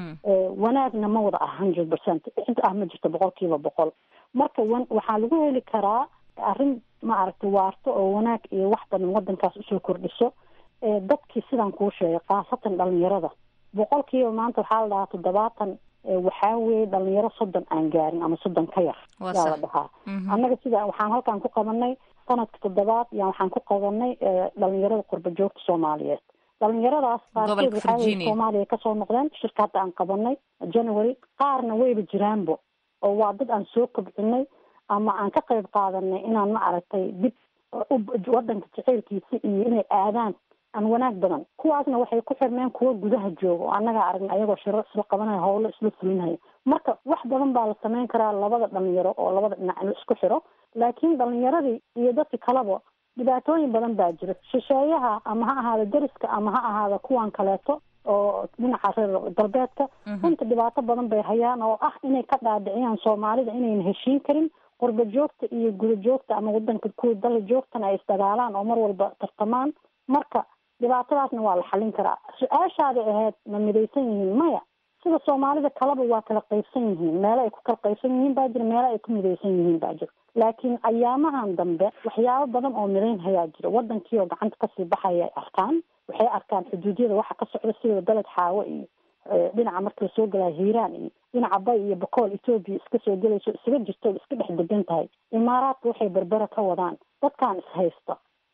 S7: wanaagna ma wada ah hundred percent cid ah ma jirto boqol kiiba boqol marka waxaa lagu heli karaa arrin ma aragtay waarto oo wanaag iyo wax badan wadankaas usoo kordhiso dadkii sidaan kuu sheegay khaasatan dhalinyarada boqol kiiba maanta waxaa la dhahaa toddobaatan waxaa weeye dhalinyaro soddon aan gaarin ama soddon ka yar yaa la dhahaa annaga sida waxaan halkaan ku qabanay sanadka toddobaad yaa waxaan ku qabanay dhalinyarada qurba joogta soomaaliyeed dhalinyaradaas qaarkood waxaa weye soomaaliya kasoo noqdeen shirka hadda aan qabanay january qaarna wayba jiraanbo oo waa dad aan soo kobcinay ama aan ka qayb qaadanay inaan ma aragtay dib wadanka jaceylkiisa iyo inay aadaan aan wanaag badan kuwaasna waxay ku xirmeen kuwa gudaha jooga oo annagaa aragna ayagoo shiro isla qabanaya howlo isla fulinaya marka wax badan baa la sameyn karaa labada dhalinyaro oo labada dhinac in la isku xiro laakiin dhalinyaradii iyo dadka kaleba dhibaatooyin badan baa jira shisheeyaha ama ha ahaada deriska ama ha ahaada kuwan kaleeto oo dhinaca reer galbeedka runta dhibaato badan bay hayaan oo ah inay ka dhaadhiciyaan soomaalida inayna heshiin karin qurba joogta iyo guda joogta ama wadanka kuwa dala joogtana ay isdagaalaan oo mar walba tartamaan marka dhibaatadaasna waa la xalin karaa su-aashaaday ahayd ma midaysan yihiin maya sida soomaalida kaleba waa kala qaybsan yihiin meelo ay ku kala qaybsan yihiin baa jira meelo ay ku midaysan yihiin baa jira laakiin ayaamahan dambe waxyaabo badan oo midayn hayaa jira wadankii oo gacanta kasii baxaya ay arkaan waxay arkaan xuduudyada waxa ka socda sida daled xaawo iyo dhinaca marka lasoo galaa hiiraan iyo dhinaca bay iyo bakool etoobiya iska soo gelayso isaga jirto iska dhex degan tahay imaaraadka waxay berbera ka wadaan dadkaan ishaysta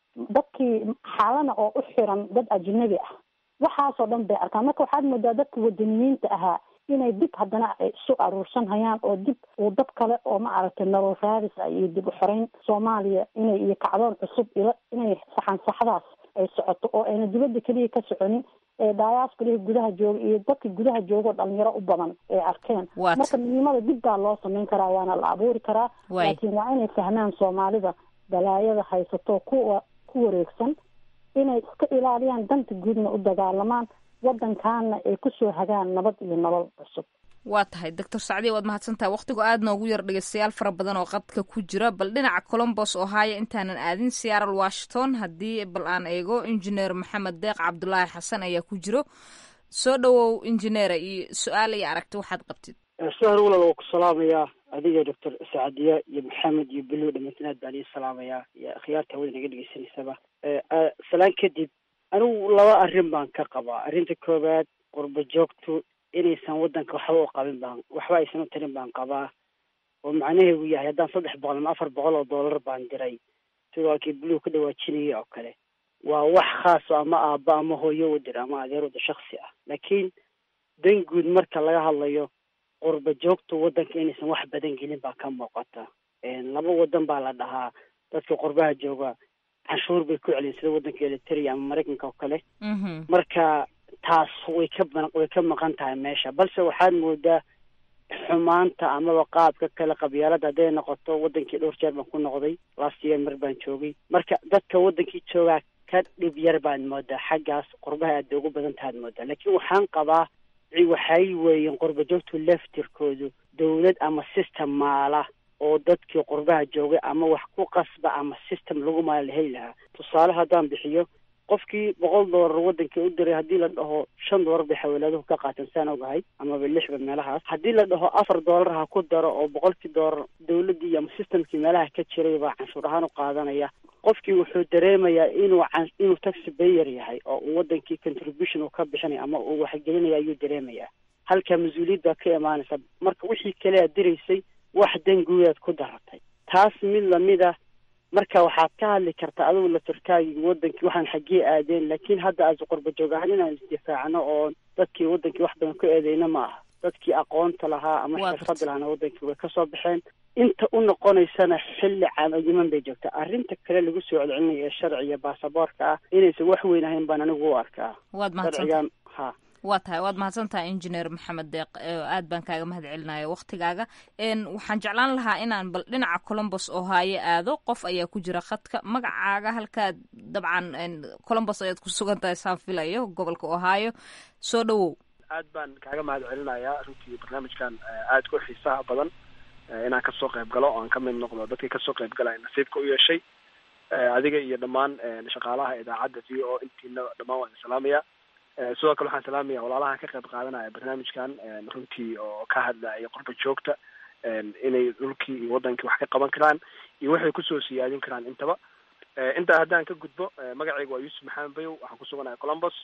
S7: dadkii xaalana oo u xiran dad ajnabi ah waxaasoo dhan bay arkaan marka waxaad moodaa dadka wadaniyiinta ahaa inay dib haddana ay isu aruursan hayaan oo dib uu dab kale oo ma aragtay nolol raadis ah iyo dib u xoreyn soomaaliya inay iyo kacdoon cusub ila inay saxan saxdaas ay socoto oo ayna dibadda keliya ka soconin ee daayaaskalihii gudaha jooga iyo dadka gudaha jooga oo dhalinyaro u badan ay arkeen marka midnimada dib baa loo sameyn karaa waana la abuuri karaa laakiin waa inay fahmaan soomaalida balaayada haysato kuwa ku wareegsan inay iska ilaaliyaan danta guudna u dagaalamaan wadankaana ay kusoo hagaan nabad iyo nolol cusub
S6: waa tahay doctor sacdiya waad mahadsantahay wakhtigu aad noogu yar dhegeystayaal fara badan oo qadka ku jira bal dhinaca colombos oo haaya intaanan aadin seattle washington haddii bal aan eego injineer maxamed deeq cabdulaahi xasan ayaa ku jiro soo dhowow injineera iyo su-aal iyo aragti waxaad qabtid
S10: sahar walal waa ku salaamayaa adiga doctor sacdiya iyo maxamed iyo belo dhamantin aad baan ii salaamayaa iyo akhyaarta hawada naga dhegeysanaysaba salaan kadib anigu laba arrin baan ka qabaa arrinta koowaad qurba joogtu inaysan wadanka waxba u qabin baan waxba aysan u tarin baan qabaa oo macnaheedu yahay haddaan saddex boqol ama afar boqol oo dollar baan diray sidoo halkii buluug ka dhawaajinayay oo kale waa wax khaas oo ama aabba ama hooyo u dir ama adeer wada shaksi ah laakiin dan guud marka laga hadlayo qurba joogtu wadanka inaysan wax badan gelin baa ka muuqata laba wadan baa la dhahaa dadka qurbaha jooga canshuur bay ku celin sida wadanka eliteria ama maraykanka oo kale marka taas way ka way ka maqan tahay meesha balse waxaad moodaa xumaanta amaba qaabka kale qabyaalada hadday noqoto wadankii dhowr jeer baan ku noqday last year mar baan joogay marka dadka wadankii joogaa ka dhib yar baad moodaa xaggaas qurbaha aad bay ugu badan tahaad moodaa laakiin waxaan qabaa waxay weeyeen qurba joogtu laftirkoodu dawlad ama system maala oo dadkii qurbaha joogay ama wax ku qasba ama system lagu maala la heli lahaa tusaale haddaan bixiyo qofkii boqol doolar wadankii u diray haddii la dhaho shan doolar bay xawaalaaduhu ka qaateen saan ogahay amaba lixba meelahaas haddii la dhaho afar doolar ha ku daro oo boqolkii doolar dawladdii ama systemkii meelaha ka jiray baa canshuur ahaan u qaadanaya qofkii wuxuu dareemayaa inuu inuu taxi bayer yahay oo uu wadankii contribution uu ka bixinaya ama uu waxgelinaya ayuu dareemayaa halka mas-uuliyad baa ka imaanaysa marka wixii kale aad diraysay wax danguudaad ku daratay taas mid lamid a marka waxaad ka hadli kartaa adigu laturkaagii wadankii waxaan xaggee aadeen laakiin hadda aas qurba joog ahaan inaan isdifaacno oo dadkii wadankii wax badan ku eedeyna ma aha dadkii aqoonta lahaa ama xirfada lahaana wadankii way kasoo baxeen inta u noqonaysana xilli camayiman bay joogtaa arrinta kale lagu soo celcelinayo ee sharciga baasaboorka ah inaysan wax weyn ahayn baan anigu u arkaa sharcigan ha
S6: waa tahay waad mahadsan tahay injineer maxamed deeq aad baan kaaga mahad celinaya waktigaaga waxaan jeclaan lahaa inaan bal dhinaca colombos oo haaye aado qof ayaa ku jira khadka magacaaga halkaad dabcan colombos ayaad ku sugan tahay saan filayo gobolka ohio soo dhowow
S11: aad baan kaaga mahad celinayaa runtii barnaamijkan aad ku xiisaha badan inaan kasoo qayb galo oo aan ka mid noqdo dadkii kasoo qayb galaya nasiibka u yeeshay adiga iyo dhammaan shaqaalaha idaacadda v o intiina dhammaan waan salaamaya sidoo kale waxaan salaamaya walaalaha ka qayb qaadanaya barnaamijkan runtii oo ka hadlaya qurba joogta inay dhulkii iyo wadankii wax ka qaban karaan iyo waxay kusoo siyaadin karaan intaba intaa haddaan ka gudbo magacayga waa yuusuf maxamed bayow waxaan kusuganaya colombos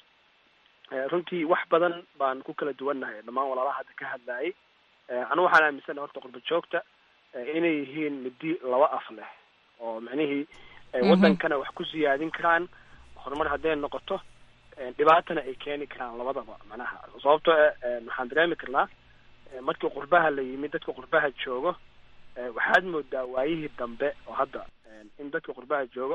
S11: runtii wax badan baan ku kala duwannahay dhammaan walaalaha hadda ka hadlayay anigu waxaan aaminsanahay horta qurba joogta inay yihiin midi laba af leh oo micnihii wadankana wax ku siyaadin karaan horumar hadday noqoto dhibaatana ay keeni karaan labadaba macnaha sababtoo waxaan dareemi karnaa markii qurbaha la yimid dadka qurbaha joogo waxaad moodaa waayihii dambe oo hadda in dadka qurbaha joogo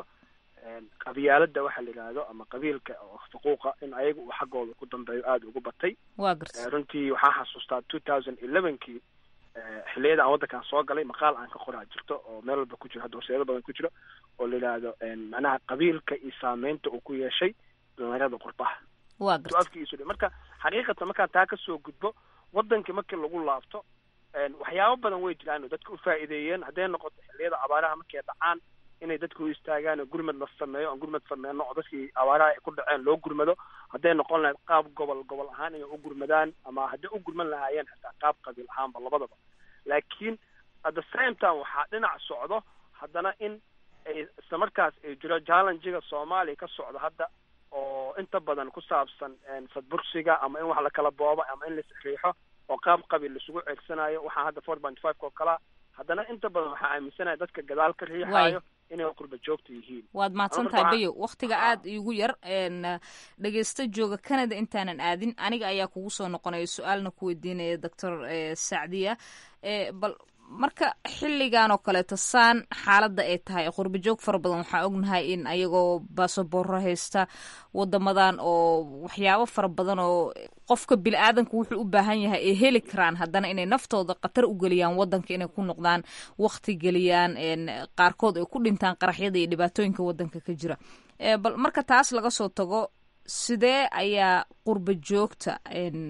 S11: qabyaalada waxa la yidhaahdo ama qabiilka oo faquuqa in ayaga uu xaggooda ku dambeeyo aada ugu batay
S6: wa garta
S11: runtii waxaan xasuustaa two thousand elevenkii xilliyada aan waddankan soo galay maqaal aan ka qoraa jirto oo meel walba ku jiro hadda horseedo badan ku jiro oo la yidhaahdo macnaha qabiilka iyo saameynta uu ku yeeshay dhalinyarada qurbaha
S6: wa garta
S11: afkiisu marka xaqiiqatan markaan taa kasoo gudbo wadankii markii lagu laabto waxyaabo badan way jiraan oo dadka ufaa'iideeyeen hadday noqoto xilliyada abaaraha markay dhacaan inay dadku u istaagaan oo gurmad la sameeyo aan gurmad sameyno oo dadkii abaaraha ay ku dhaceen loo gurmado hadday noqon lahayd qaab gobol gobol ahaan inay u gurmadaan ama hadday u gurman lahaayeen xitaa qaab qabiil ahaanba labadaba laakiin at the same time waxaa dhinac socdo haddana in ay isla markaas ay jiro challengiga soomaaliya ka socdo hadda oo inta badan ku saabsan sadbursiga ama in wax la kala boobo ama in la isriixo oo qaab qabiil laisugu ceegsanayo waxaan hadda four point five oo kalaa haddana inta badan waxaa aaminsanaya dadka gadaal ka riixaayo inay qurba joogta yihiin
S6: waad mahadsan tahay bayo waktiga aada iigu yar dhegeysta jooga canada intaanan aadin aniga ayaa kugu soo noqonaya su-aalna ku weydiinaya doctor sacdiya bal marka xilligan oo kaleeto saan xaaladda ay tahay qurba joog fara badan waxaa ognahay in ayagoo baasaboorro haysta wadamadan oo waxyaabo fara badan oo qofka bini aadanka wuxuu u baahan yahay ay heli karaan haddana inay naftooda khatar u geliyaan wadanka inay ku noqdaan wakti geliyaan qaarkood ay ku dhintaan qaraxyada iyo dhibaatooyinka wadanka ka jira bal marka taas laga soo tago sidee ayaa qurba joogta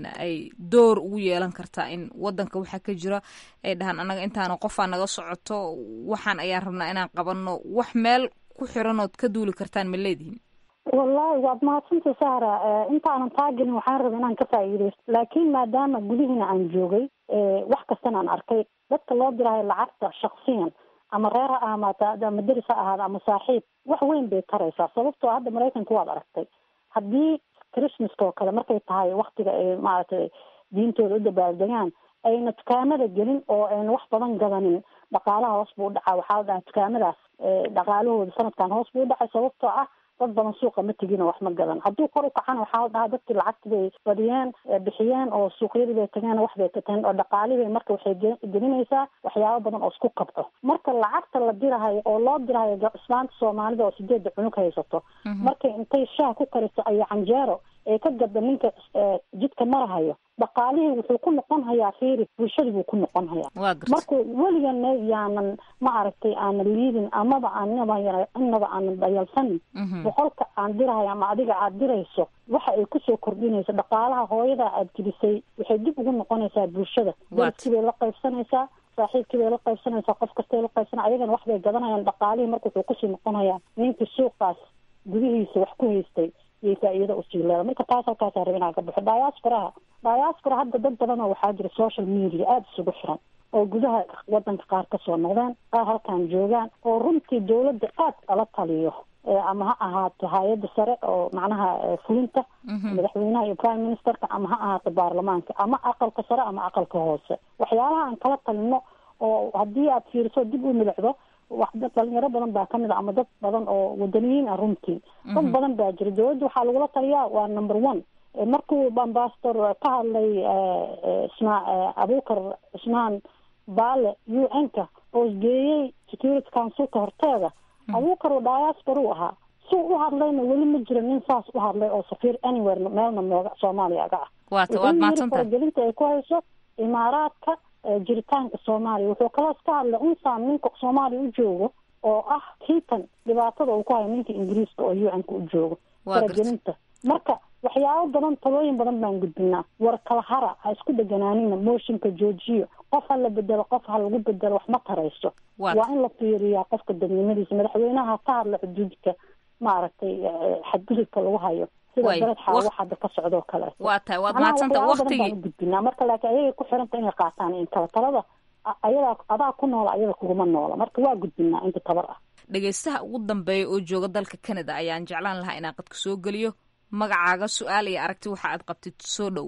S6: ay door ugu yeelan kartaa in wadanka waxaa ka jira ay dhahaan annaga intaana qofaa naga socoto waxaan ayaan rabnaa inaan qabanno wax meel ku xiranood ka duuli kartaan ma leedihin
S7: wallahi waad mahadsanta sahra intaanan taagelin waxaan raba inaan ka faa'iideysto laakiin maadaama gudihiina aan joogay wax kastana aan arkay dadka loo dirahayo lacagta shaksiyan ama reer ha ahmaata ama deris ha ahaada ama saaxiib wax weyn bay taraysaa sababtoo hadda maraykanka waad aragtay haddii christmaska oo kale markay tahay waktiga ay maaragtay diintooda u dabaaldegaan ayna dukaamada gelin oo ayna wax badan gadanin dhaqaalaha hoos buu udhacaa waxaa la dhahaa dukaamadaas dhaqaalahooda sanadkan hoos buu udhacay sababtoo ah dad badan suuqa ma tegin oo wax ma gadan hadduu kor u kacana waxaa la dhahaa dadkii lacagti bay badiyeen bixiyeen oo suuqyadii bay tageen wax bay kateen oo dhaqaalii bay marka waxay gelinaysaa waxyaabo badan oo isku kabco marka lacagta la dirahayo oo loo dirahayo islaanta soomaalida oo sideedda cunug haysato markay intay shaah ku kariso ayo canjeero ee ka gada ninka jidka marahayo dhaqaalihii wuxuu ku noqon hayaa fiiri bulshadii buu ku noqon hayaa marka weligana yaanan ma aragtay aanan liidin amaba aanaba inaba aanan dayalsanin boqolka aan dirahayo ama adiga aad dirayso waxa ay kusoo kordhinayso dhaqaalaha hooyada aad gelisay waxay dib ugu noqonaysaa bulshada deriskii bay la qaybsanaysaa saaxiibkii bay la qaybsanaysaa qof kastay la qaybsana ayagana wax bay gadanayaan dhaqaalihii marka wuxuu kusii noqonayaa ninkii suuqaas gudihiisa wax ku haystay iyo faa-iida usii leeda marka taas halkaasaa raba inaan ka baxo diasporaha diaspora hadda dad badan oo waxaa jira social media aada isugu xiran oo gudaha wadanka qaar kasoo noqdeen qaar halkan joogaan oo runtii dawladda aada ala taliyo ama ha ahaato hay-adda sare oo macnaha fulinta madaxweynaha iyo prime ministerka ama ha ahaato baarlamaanka ama aqalka sare ama aqalka hoose waxyaalaha aan kala talino oo haddii aad fiiriso dib u milicdo wax dhalinyaro badan baa kamid a ama dad badan oo wadaniyiin ah runtii dad badan baa jira dawladda waxaa lagula taliyaa waa number one markuu ambassador ka hadlay isma abukar cismaan baale u n ka oo isgeeyey security councilka horteeda abukar oo diaspora u ahaa si u hadlayna weli ma jiro nin saas u hadlay oo safiir anywhere meelna nooga soomaaliya aga ah
S6: waad
S7: faragelinta ay ku hayso imaaraadka jiritaanka soomaaliya wuxuu kaloos ka hadlay unsaan ninka soomaaliya u joogo oo ah kiitan dhibaatada uu ku hayo ninka ingiriiska oo u n-ka u joogo faragelinta marka waxyaabo badan talooyin badan baan gudbinaa war kala hara ha isku dheganaanina mooshinka joojiyo qof ha la bedelo qof ha lagu bedelo wax ma tarayso waa in la fiiriyaa qofka dadnimadiisa madaxweynaha ka hadla xuduudka maaragtay xadgudubka lagu hayo sida dalad xaawo hadda ka socdoo kale
S6: waa tahay waad mahadsanta waqtigii
S7: baan gudbinaa marka laakiin ayagay ku xiranta inay qaataan in kala talada ayadaa adaa ku noola ayada kuguma noola marka waa gudbinaa inta tabar ah
S6: dhegaystaha ugu dambeeya oo jooga dalka canada ayaan jeclaan lahaa inaan qadka soo geliyo magacaaga su-aal iyo aragti waxa aad qabtid soo dhowow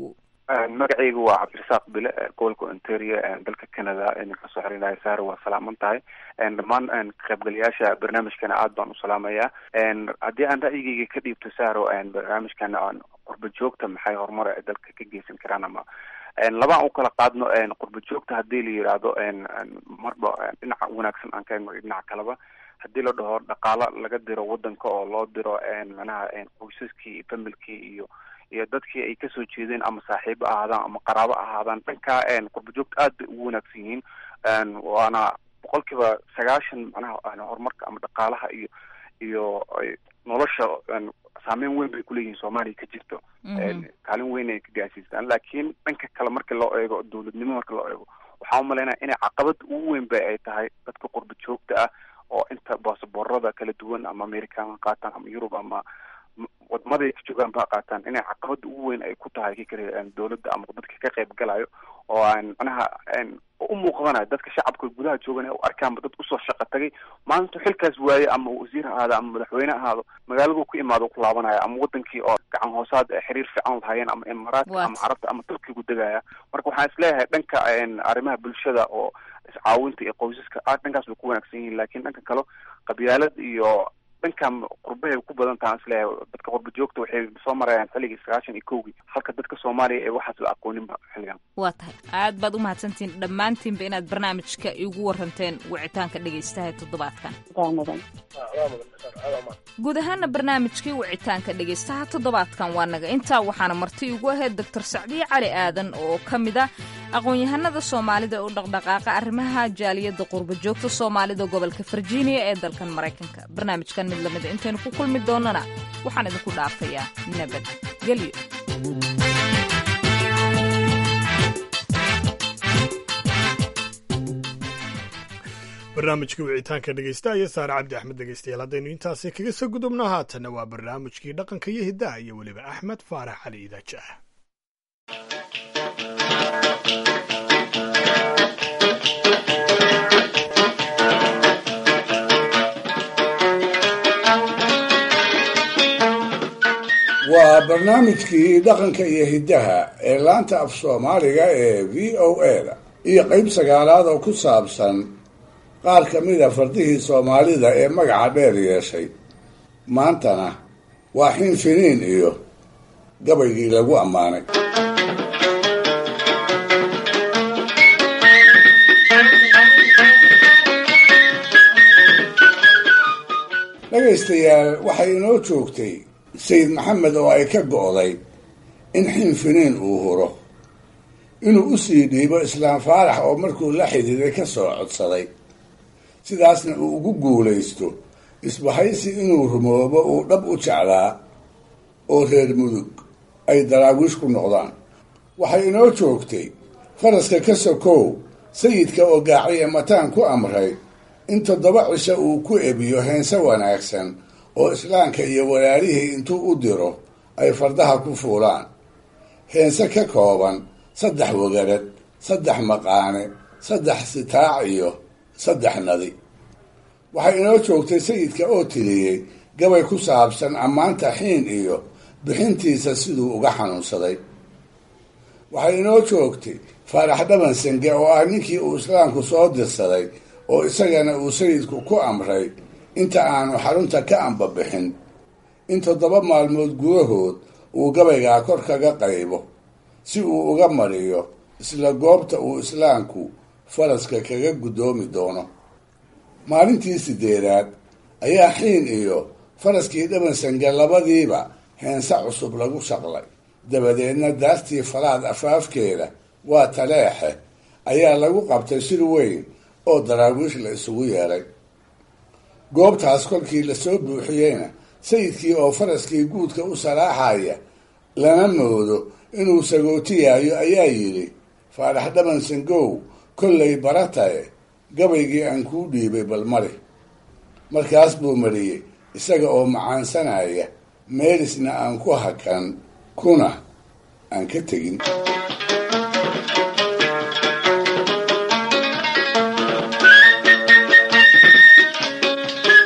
S12: magacaygu waa cabdirasaaq bile gobolka ontario dalka canada idinka soo xiriiraya saare waa salaaman tahay dhammaan kaqaybgalayaasha barnaamijkana aad baan u salaamayaa haddii aan ra'yigeyga ka dhiibto saaro barnaamijkan qurba joogta maxay horumar ay dalka ka geysan karaan ama labaan u kala qaadno qurba joogta hadii la yidhaahdo marba dhinaca wanaagsan aan ka eegno dhinaca kaleba hadii la dhaho dhaqaalo laga diro wadanka oo loo diro manaha qoysaskii iyo familkii iyo iyo dadkii ay kasoo jeedeen ama saaxiibo ahaadaan ama qaraabo ahaadaan dhankaa qurba joogta aad bay ugu wanaagsan yihiin waana boqol kiiba sagaashan manaha horumarka ama dhaqaalaha iyo iyo nolosha saameyn weyn bay kuleeyihiin soomaaliya ka jirto kaalin weyn ay ka gaarsiistaan laakiin dhanka kale marka loo eego dowladnimo marka loo eego waxaa umalaynaya inay caqabada ugu weyn ba ay tahay dadka qurba joogta ah oo inta baasaboorada kala duwan ama american ha qaataan ama yurub ama wadamaday ka joogaan ba qaataan inay caqabada ugu weyn ay ku tahay kikale dowladda ama dadka ka qayb galayo oo aan manaha u muuqdanayo dadka shacabka gudaha joogan u arkaanba dad usoo shaqa tagay maalintu xilkaas waaye ama wasiir ahaado ama madaxweyne ahaado magaaladu ku imaado ku laabanaya ama wadankii oo gacan hoosaad xiriir fiican lahaayeen ama imaaraadka ama carabta ama turkigu degaya marka waxaan isleeyahay dhanka arrimaha bulshada oo iscaawinta iyo qoysaska aad dhankaas bay ku wanaagsan yihiin lakin dhanka kale qabyaalad iyo dhankan qurbahay ku badan tahan isleeyahay dadka qurba joogta waxay soo marayaan xilligii sagaashan iyo kowgii halka dadka soomaaliya ee waxaas la aqooninba xilligan
S6: waa tahay aad baad u mahadsantihiin dhammaantiinba inaad barnaamijka igu waranteen wicitaanka dhegaystaha toddobaadkan guud ahaana barnaamijkii wicitaanka dhegaystaha toddobaadkan waa naga intaa waxaana marti igu ahayd doctor sacdiye cali aadan oo ka mid ah aqoon-yahanada soomaalida u dhaqdhaqaaqa arrimaha jaaliyadda qurba joogta soomaalida gobolka virginia ee dalkan maraykanka barnaamijkan mid lamida intaynu ku kulmi doonana waxaan idinku dhaafayaa nabad gelyo
S2: barnaamijkii wicitaanka dhegeysta iyo saare cabdi axmed dhegeystayaal haddaynu intaasi kaga soo gudubno haatanna waa barnaamijkii dhaqanka iyo hiddaha iyo weliba axmed faarax cali idaaja ah
S4: waa barnaamijkii dhaqanka iyo hiddaha ee laanta af soomaaliga ee v o a da iyo qayb sagaalaad oo ku saabsan qaar ka mida fardihii soomaalida ee magaca dheer yeeshay maantana waa xin finiin iyo gabaygii lagu ammaanay dhegaystayaal waxay inoo joogtay sayid maxamed oo ay ka go'day in xin finiin uu huro inuu u sii dhiibo islaam faarax oo markuu la xidhiiday ka soo codsaday sidaasna uu ugu guulaysto isbahaysi inuu rumoobo uu dhab u jeclaa oo reer mudug ay daraawiish ku noqdaan waxay inoo joogtay faraska ka sokow sayidka oo gaaciye mataan ku amray in toddoba cisho uu ku ebiyo heense wanaagsan oo islaamka iyo walaalihii intuu u diro ay fardaha ku fuulaan heense ka kooban saddex wagarad saddex maqaane saddex sitaac iyo saddex nadi waxay inoo joogtay sayidka oo tiriyey gabay ku saabsan ammaanta xiin iyo bixintiisa siduu uga xanuunsaday waxay inoo joogtay faarax dhaban senge oo ah ninkii uu islaamku soo dirsaday oo isagana uu sayidku ku amray inta aanu xarunta ka ambabixin in toddoba maalmood gudahood uu gabaygaa kor kaga qaybo si uu uga mariyo isla goobta uu islaamku faraska kaga guddoomi doono maalintii sideedaad ayaa xiin iyo faraskii dhabansange labadiiba heense cusub lagu shaqlay dabadeedna daartii falaad afaafkeeda waa taleexe ayaa lagu qabtay shir weyn oo daraawiish la isugu yeedhay goobtaas kolkii lasoo buuxiyeyna sayidkii oo faraskii guudka u salaaxaya lama moodo inuu sagootiyayo ayaa yidhi faarax dhaban sangow kollay baratae gabaygii aan kuu dhiibay bal mari markaas buu mariyey isaga oo macaansanaya meelisna aan ku hakan kuna aan ka tegin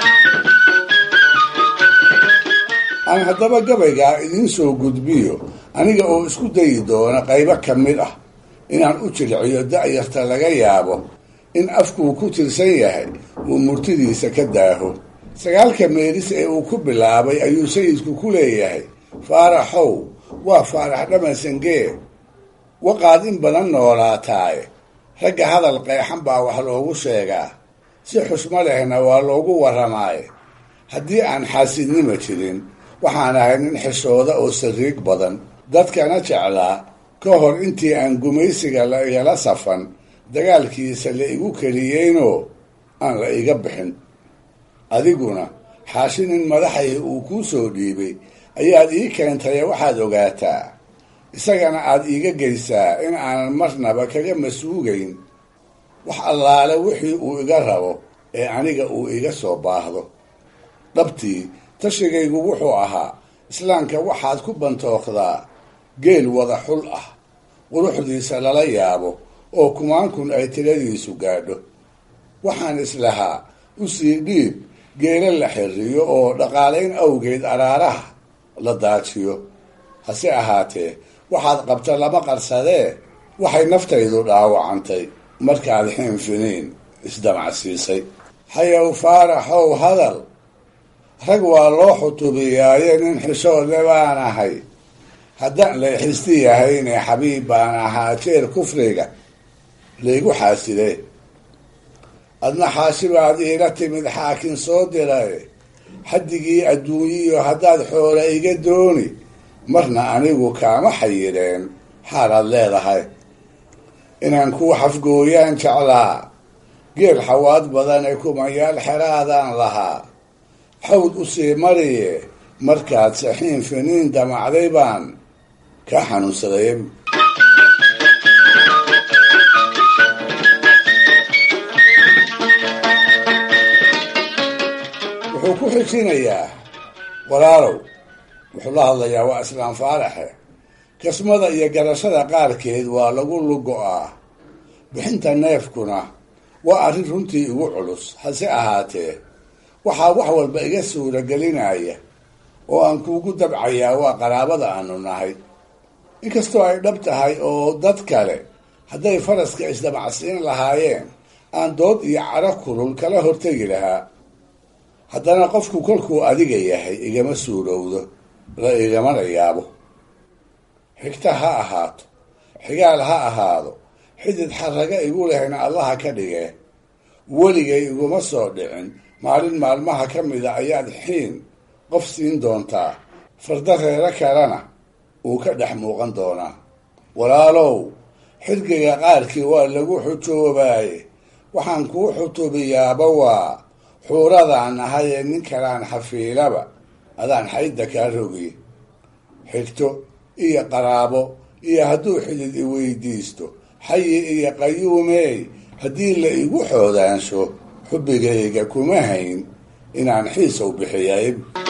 S4: aan haddaba gabaygaa idiin soo gudbiyo aniga oo isku dayi doona qaybo ka mid ah inaan u jilciyo da'yarta laga yaabo in afkuu ku tirsan yahay uu murtidiisa ka daaho sagaalka meelis ee uu ku bilaabay ayuu sayidku ku leeyahay faaraxow waa faarax dhamansangee waqaad in badan noolaataaye ragga hadal qeexan baa wax loogu sheegaa si xusmo lehna waa loogu warramaaye haddii aan xaasidnima jirin waxaan ahay nin xishooda oo sariig badan dadkana jeclaa ka hor intii aan gumaysiga la igala safan dagaalkiisa la igu keliyeynoo aan la iga bixin adiguna xaashi nin madaxay uu kuu soo dhiibay ayaad ii keentaye waxaad ogaataa isagana aad iiga geysaa in aanan marnaba kaga masuugayn wax allaale wixii uu iga rabo ee aniga uu iga soo baahdo dhabtii tashigaygu wuxuu ahaa islaamka waxaad ku bantooqdaa geel wada xul ah quruxdiisa lala yaabo oo kumaankun ay tiradiisu gaadho waxaan islahaa u sii dhiib geelo la xiriyo oo dhaqaalayn awgeed araaraha la daajiyo hase ahaatee waxaad qabta lama qarsadee waxay naftaydu dhaawacantay markaad xiinfiniin isdamacsiisay hayow faaraxow hadal rag waa loo xutubiyaaye nin xishoodle baan ahay haddaan layxisti yahayne xabiib baan ahaa jeer kufriga laygu xaaside adna xaashibaad iila timid xaakin soo diray xaddigii adduunyiyo haddaad xoola iga dooni marna anigu kaama xayireen xaalaad leedahay inaan kuu xafgooyaan jeclaa geel xawaad badan ee kumayaal xeraadaan lahaa xawd u sii mariye markaad saxiin finiin damacday baan kaa xanuunsaday wuxuu ku xijinayaa walaalow wuxuu la hadlayaa waa islaam faaraxe kasmada iyo garashada qaarkeed waa lagu lugo-aa bixinta neefkuna waa arrin runtii igu culus hase ahaatee waxaa wax walba iga suuragelinaya oo aan kuugu dabcayaa waa qaraabada aanu nahay inkastoo ay dhab tahay oo dad kale hadday faraska isdamacsiin lahaayeen aan dood iyo caro kulul kala hortegi lahaa haddana qofku kolkuu adiga yahay igama suurowdo la igamana yaabo xigta ha ahaato xigaal ha ahaado xidid xaraga igu lehna allaha ka dhigee weligay iguma soo dhicin maalin maalmaha ka mida ayaad xiin qof siin doontaa farda reero kalena uu ka dhex muuqan doonaa walaalow xirgiga qaarkii waa lagu xujoobaye waxaan kuu xutubiyaaba waa xuuradaan ahayee nin kalaan xafiilaba adaan xaydda kaa rogiy xigto iyo qaraabo iyo hadduu xidid i weydiisto xayi iyo qayuumeey haddii la igu xoodaansho xubbigayga kuma hayn inaan xiisow bixiyay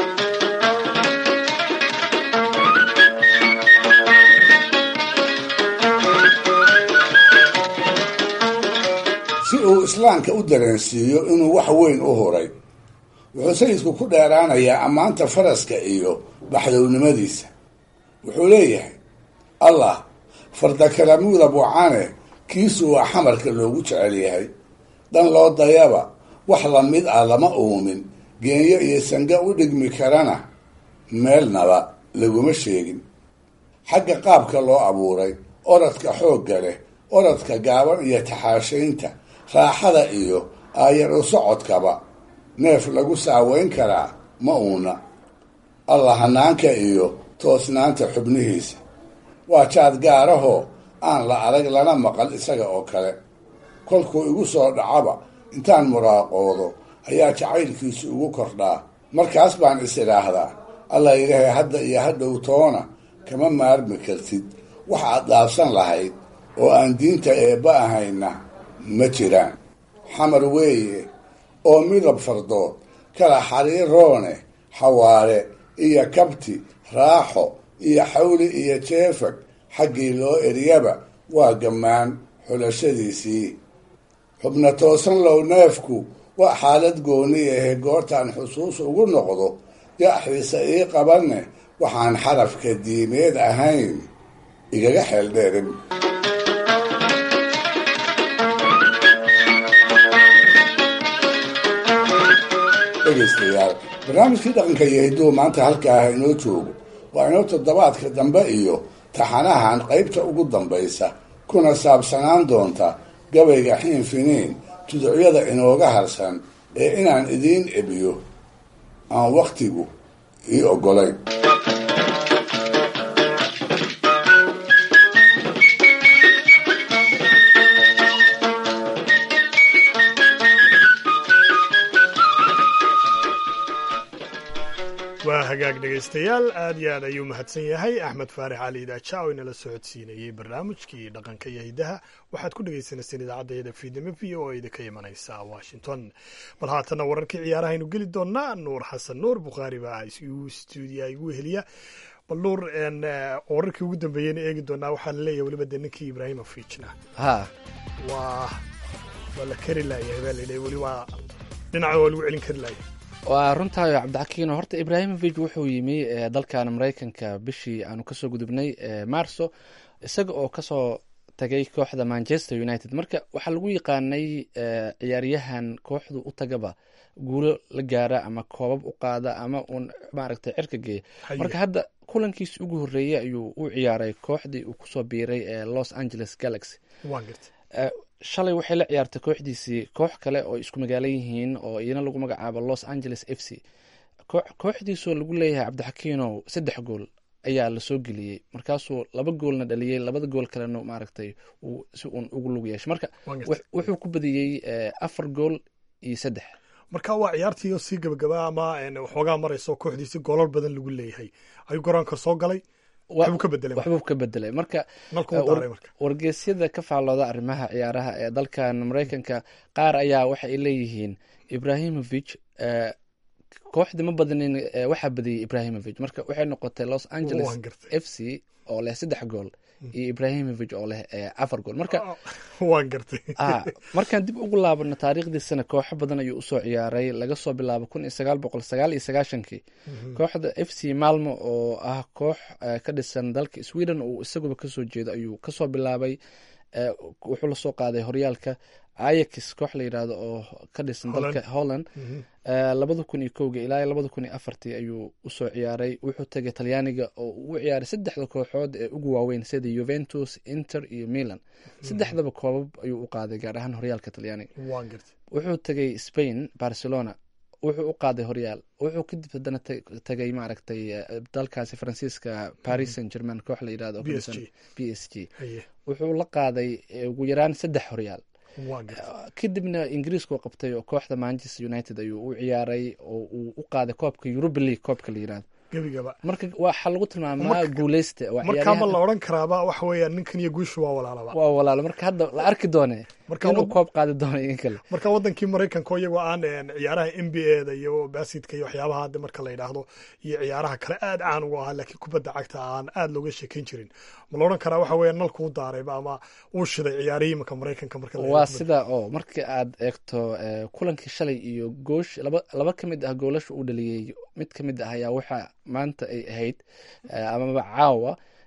S4: si uu islaamka u dareensiiyo inuu wax weyn u huray wuxuu sayidku ku dheeraanayaa ammaanta faraska iyo baxdownimadiisa wuxuu leeyahay allah fardakalamuuda bucane kiisu waa xamarka loogu jecel yahay dhan loo dayaba wax lamid ah lama uumin geenyo iyo sanga u dhigmi karana meelnaba laguma sheegin xagga qaabka loo abuuray oradka xoogga leh oradka gaaban iyo taxaashaynta raaxada iyo aayar u socodkaba neef lagu saaweyn karaa ma uuna allah hanaanka iyo toosnaanta xubnihiisa waa jaad gaarahoo aan la arag lana maqal isaga oo kale kolkuu igu soo dhacaba intaan muraaqoodo ayaa jacaylkiisu igu kordhaa markaas baan is idhaahdaa allah ilaahay hadda iyo hadhow toona kama maarmi kartid wax aad dhaafsan lahayd oo aan diinta eebba ahayna ma jiraan xamar weeye oo midab fardood kala xariiroone xawaare iyo kabti raaxo iyo xawli iyo jeefag xaggii loo eryaba waa gammaan xulashadiisii xubna toosan low neefku waa xaalad gooni ahe goortaan xusuus ugu noqdo yaaxiisa ii qabanne waxaan xarafka diimeed ahayn igaga xeeldheerin dhegaystayaal barnaamijkii dhaqanka iyo hidduu maanta halkaa ah inoo joogo waa inoo toddobaadka dambe iyo taxanahan qaybta ugu dambaysa kuna saabsanaan doonta gabayga xiin finiin tuducyada inooga harsan ee inaan idiin ebiyo aan wakhtigu ii oggolayn
S2: waa hagaag dhegaystayaal aad iyo aad ayuu mahadsan yahay axmed faarix cali idaaja oo inala socodsiinayey barnaamijkii dhaqanka iyo hidaha waxaad ku dhagaysanayseen idaacadda fiidnimo v o idinka imanaysa washington bal haatana wararkii ciyaarahaynu geli doonaa nuur xasan nuur bukhaari baa igu stuudiya igu heliya bal nuur wararkii ugu dambeeyeyna eegi doonaa waxaa laleeyahay weliba de ninkii ibraahimovichna
S1: ha
S2: waa waa la kari laayahay baa layidhi weli waa dhinaca waa lagu celin kari laayay
S1: waa runtaayo cabdixakiino horta ibraahimovic wuxuu yimi dalkan maraykanka bishii aanu kasoo gudubnay marso isaga oo kasoo tagay kooxda manchester united marka waxaa lagu yaqaanay ciyaaryahan kooxdu u tagaba guulo la gaara ama koobab u qaada ama uun maaragtay cirka geeya marka hadda kulankiisi ugu horreeyey ayuu u ciyaaray kooxdii uu kusoo biiray ee los angeles galaxy shalay waxay la ciyaartay kooxdiisii koox kale oo isku magaalo yihiin oo iyana lagu magacaabo los angeles f c kooxdiisoo lagu leeyahay cabdixakiinow saddex gool ayaa lasoo geliyey markaasuu laba goolna dhaliyey labada gool kalena maaragtay si uun ugu lug yeeshay marka wuxuu ku badiyey afar gool iyo saddex
S2: marka waa ciyaartii oo sii gabagaba ama waxoogaa marayso kooxdiisi goolal badan lagu leeyahay ayuu garoonka soo galay
S1: waxbuu ka bedelay marka wargeysyada ka faallooda arrimaha ciyaaraha ee dalkan maraykanka qaar ayaa waxa ay leeyihiin ibrahimovic kooxdii ma badanin waxaa badiyey ibrahimovic marka waxay noqotay los angeles f c oo leh saddex gool iyo ibrahimovic oo leh afar gool marka
S2: waan gartay
S1: markaan dib ugu laabano taariikhdiisana kooxo badan ayuu usoo ciyaaray laga soo bilaabo kun iyo sagaal boqol sagaal iyo sagaashankii kooxda f c malmo oo ah koox ka dhisan dalka sweden uu isaguba kasoo jeedo ayuu kasoo bilaabay wuxuu lasoo qaaday horyaalka ayax koox la yidhaahdo oo ka dhisan dalka holland labada kun iyo kowga ilaa labada kun iyo afartii ayuu usoo ciyaaray wuxuu tegay talyaaniga oo uu u ciyaaray saddexda kooxood ee ugu waaweyn sida juventus inter iyo milan saddexdaba koobab ayuu u qaaday gaar ahaan horyaalka talyaaniga wuxuu tegay spain barcelona wuxuu u qaaday horyaal wuxuu kadib haddana tagay maaragtay dalkaasi faransiiska paris saint german koox la yidhahdo b s g wuxuu la qaaday ugu yaraan saddex horyaal kadibna ingiriiskuu qabtay oo kooxda manchester united ayuu u ciyaaray oo uu u qaaday koobka europa league koobka la yirahdo
S2: gebigaba
S1: marka waxaa lagu tilmaamaa guuleysta
S2: markaa ma la odhan karaaba waxa weeyaan ninkan iyo guushu waa walaalaba
S1: waa walaalo marka hadda la arki doone inuu koob qaadi doono in kale
S2: marka wadankii maraykanka iyagoo aan ciyaaraha n b a da iyo basidka iyo waxyaabaha hadda marka la yidhaahdo iyo ciyaaraha kale aad caan ugu ahaa laakiin kubadda cagta aan aad looga sheekeyn jirin ma la odhan karaa waxa weeya nalkuu daarayba ama uu shiday ciyaarihii imanka maraykanka marka
S1: waa sida oo marka aad eegto kulankii shalay iyo goosh laba laba ka mid ah goolasha uu dhaliyey mid ka mid ah ayaa waxa maanta ay ahayd amaba caawa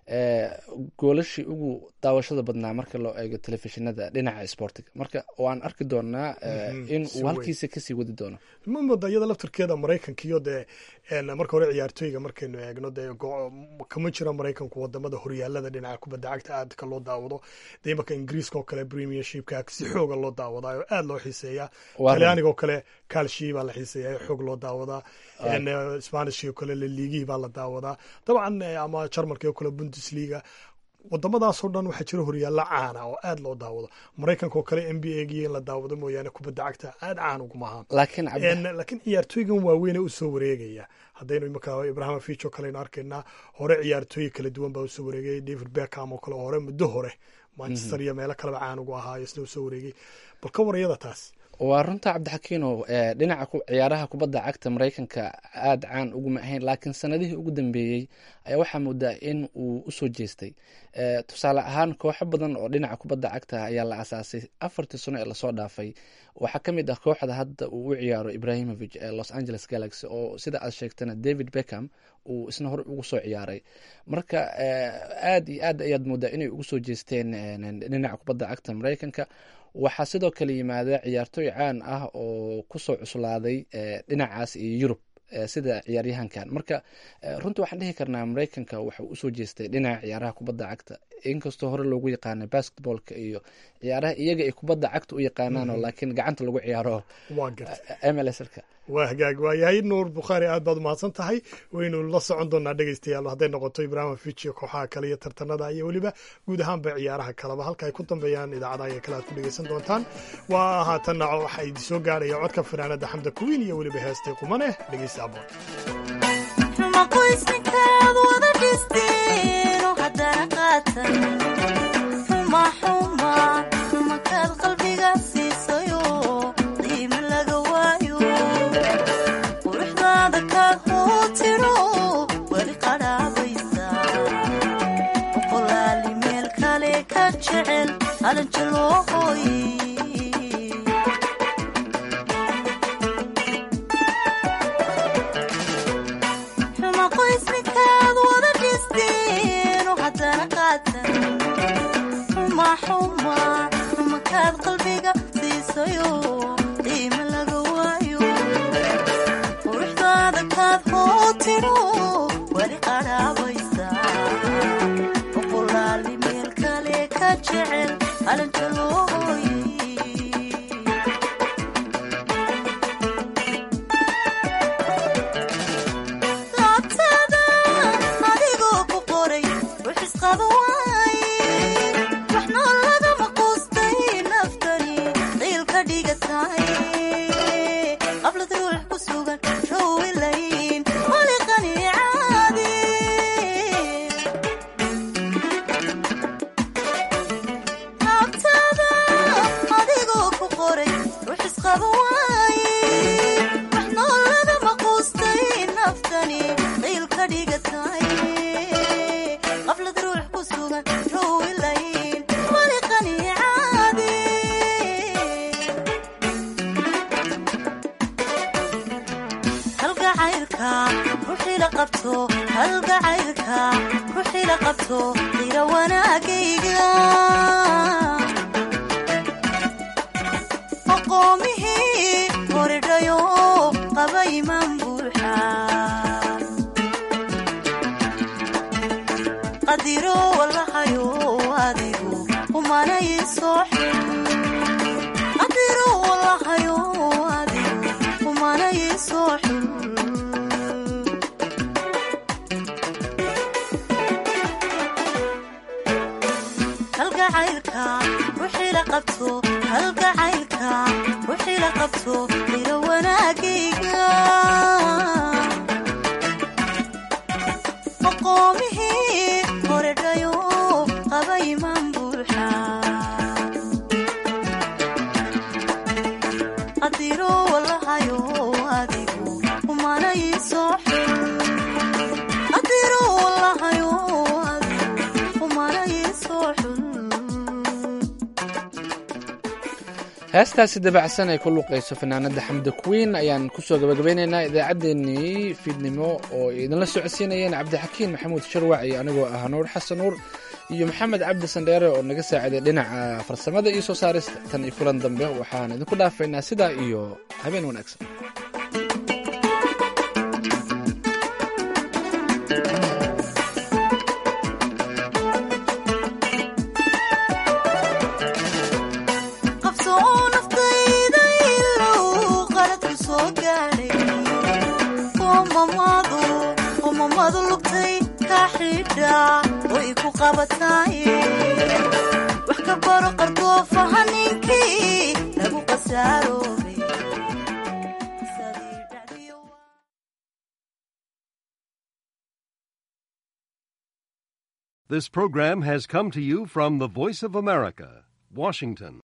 S1: goolashii ugu daawashada badnaa marka loo eego telefishinada dhinaca sportiga marka waan arki doonaa in uu halkiisa kasii wadi doono
S2: mamada iyada laftirkeeda maraykanka iyo dee marka hore ciyaartooyga markaynu eegno dee kama jira maraykanku wadamada horyaalada dhinaca kubadda cagta aadka loo daawado dee imanka ingiriiska oo kale premiershipka si xooga loo daawadaa oo aad loo xiiseeya talyaaniga oo kale kalshii baa la xiiseeya xoog loo daawadaa spanishkii oo kale laliigihii baa la daawadaa dabcan ama jarmalkii oo kale bundesliga wadamadaasoo dhan waxaa jira horyaalla caana oo aad loo daawado maraykanka oo kale n b a gii in la daawado mooyaane kubadda cagta aad caan uguma ahaan laakiin ciyaartooygan waaweyne usoo wareegaya haddaynu imaka ibrahimovic oo kale aynu arkaynaa hore ciyaartooyi kala duwan baa usoo wareegay david beckham oo kale hore muddo hore manchester iyo meelo kaleba caan ugu ahaayo isna usoo wareegay bal ka warayada taas
S1: waa runta cabdixakiino dhinaca ciyaaraha kubadda cagta maraykanka aada caan uguma ahayn laakiin sanadihii ugu dambeeyey ayaa waxaa moodaa in uu usoo jeestay tusaale ahaan kooxo badan oo dhinaca kubadda cagta ayaa la asaasay afartii sano ee lasoo dhaafay waxaa ka mid ah kooxda hadda uu u ciyaaro ibrahimovic ee los angeles galaxy oo sida aad sheegtana david beckham uu isna hore ugu soo ciyaaray marka aada iyo aad ayaad moodaa inay ugu soo jeesteen dhinaca kubadda cagta maraykanka waxaa sidoo kale yimaada ciyaartooy caan ah oo kusoo cuslaaday dhinacaas iyo yurub sida ciyaaryahankan marka runtii waxaan dhihi karnaa maraykanka waxau usoo jeestay dhinaca ciyaaraha kubadda cagta inkastoo hore loogu yaqaana basketballka iyo ciyaaraha iyaga ay kubadda cagta u yaqaanaanoo laakiin gacanta lagu ciyaaro mlska
S2: waa hagaag waayahay nuur bukhaari aad baad umahadsan tahay waynu la socon doonaa dhegeystayaal hadday noqoto ibrahimovic iyo kooxaha kale iyo tartanada iyo weliba guud ahaanba ciyaaraha kaleba halka ay ku dambeeyaan idaacadaha iyo kale aad ku dhegeysan doontaan waa haatanna waxaa idin soo gaaraya codka fanaanada xamda kuwiin iyo weliba heestay qumane dhegeysta aboon
S1: heestaasi dabacsan ay ku luuqayso fanaanada xamda queen ayaan kusoo gabagabeyneynaa idaacaddeenii fiidnimo oo idinla socodsiinayeen cabdixakiin maxamuud sharwac iyo anigoo ah nuur xasan nuur iyo maxamed cabdi sandheere oo naga saaciday dhinaca farsamada iyo soo saarista tan iyo kulan dambe waxaan idinku dhaafaynaa sidaa iyo habeen wanaagsan
S13: wax ka baro qardoofaha ninkii lagu qasaaroobe
S14: This program has come to you from the Voice of America, Washington.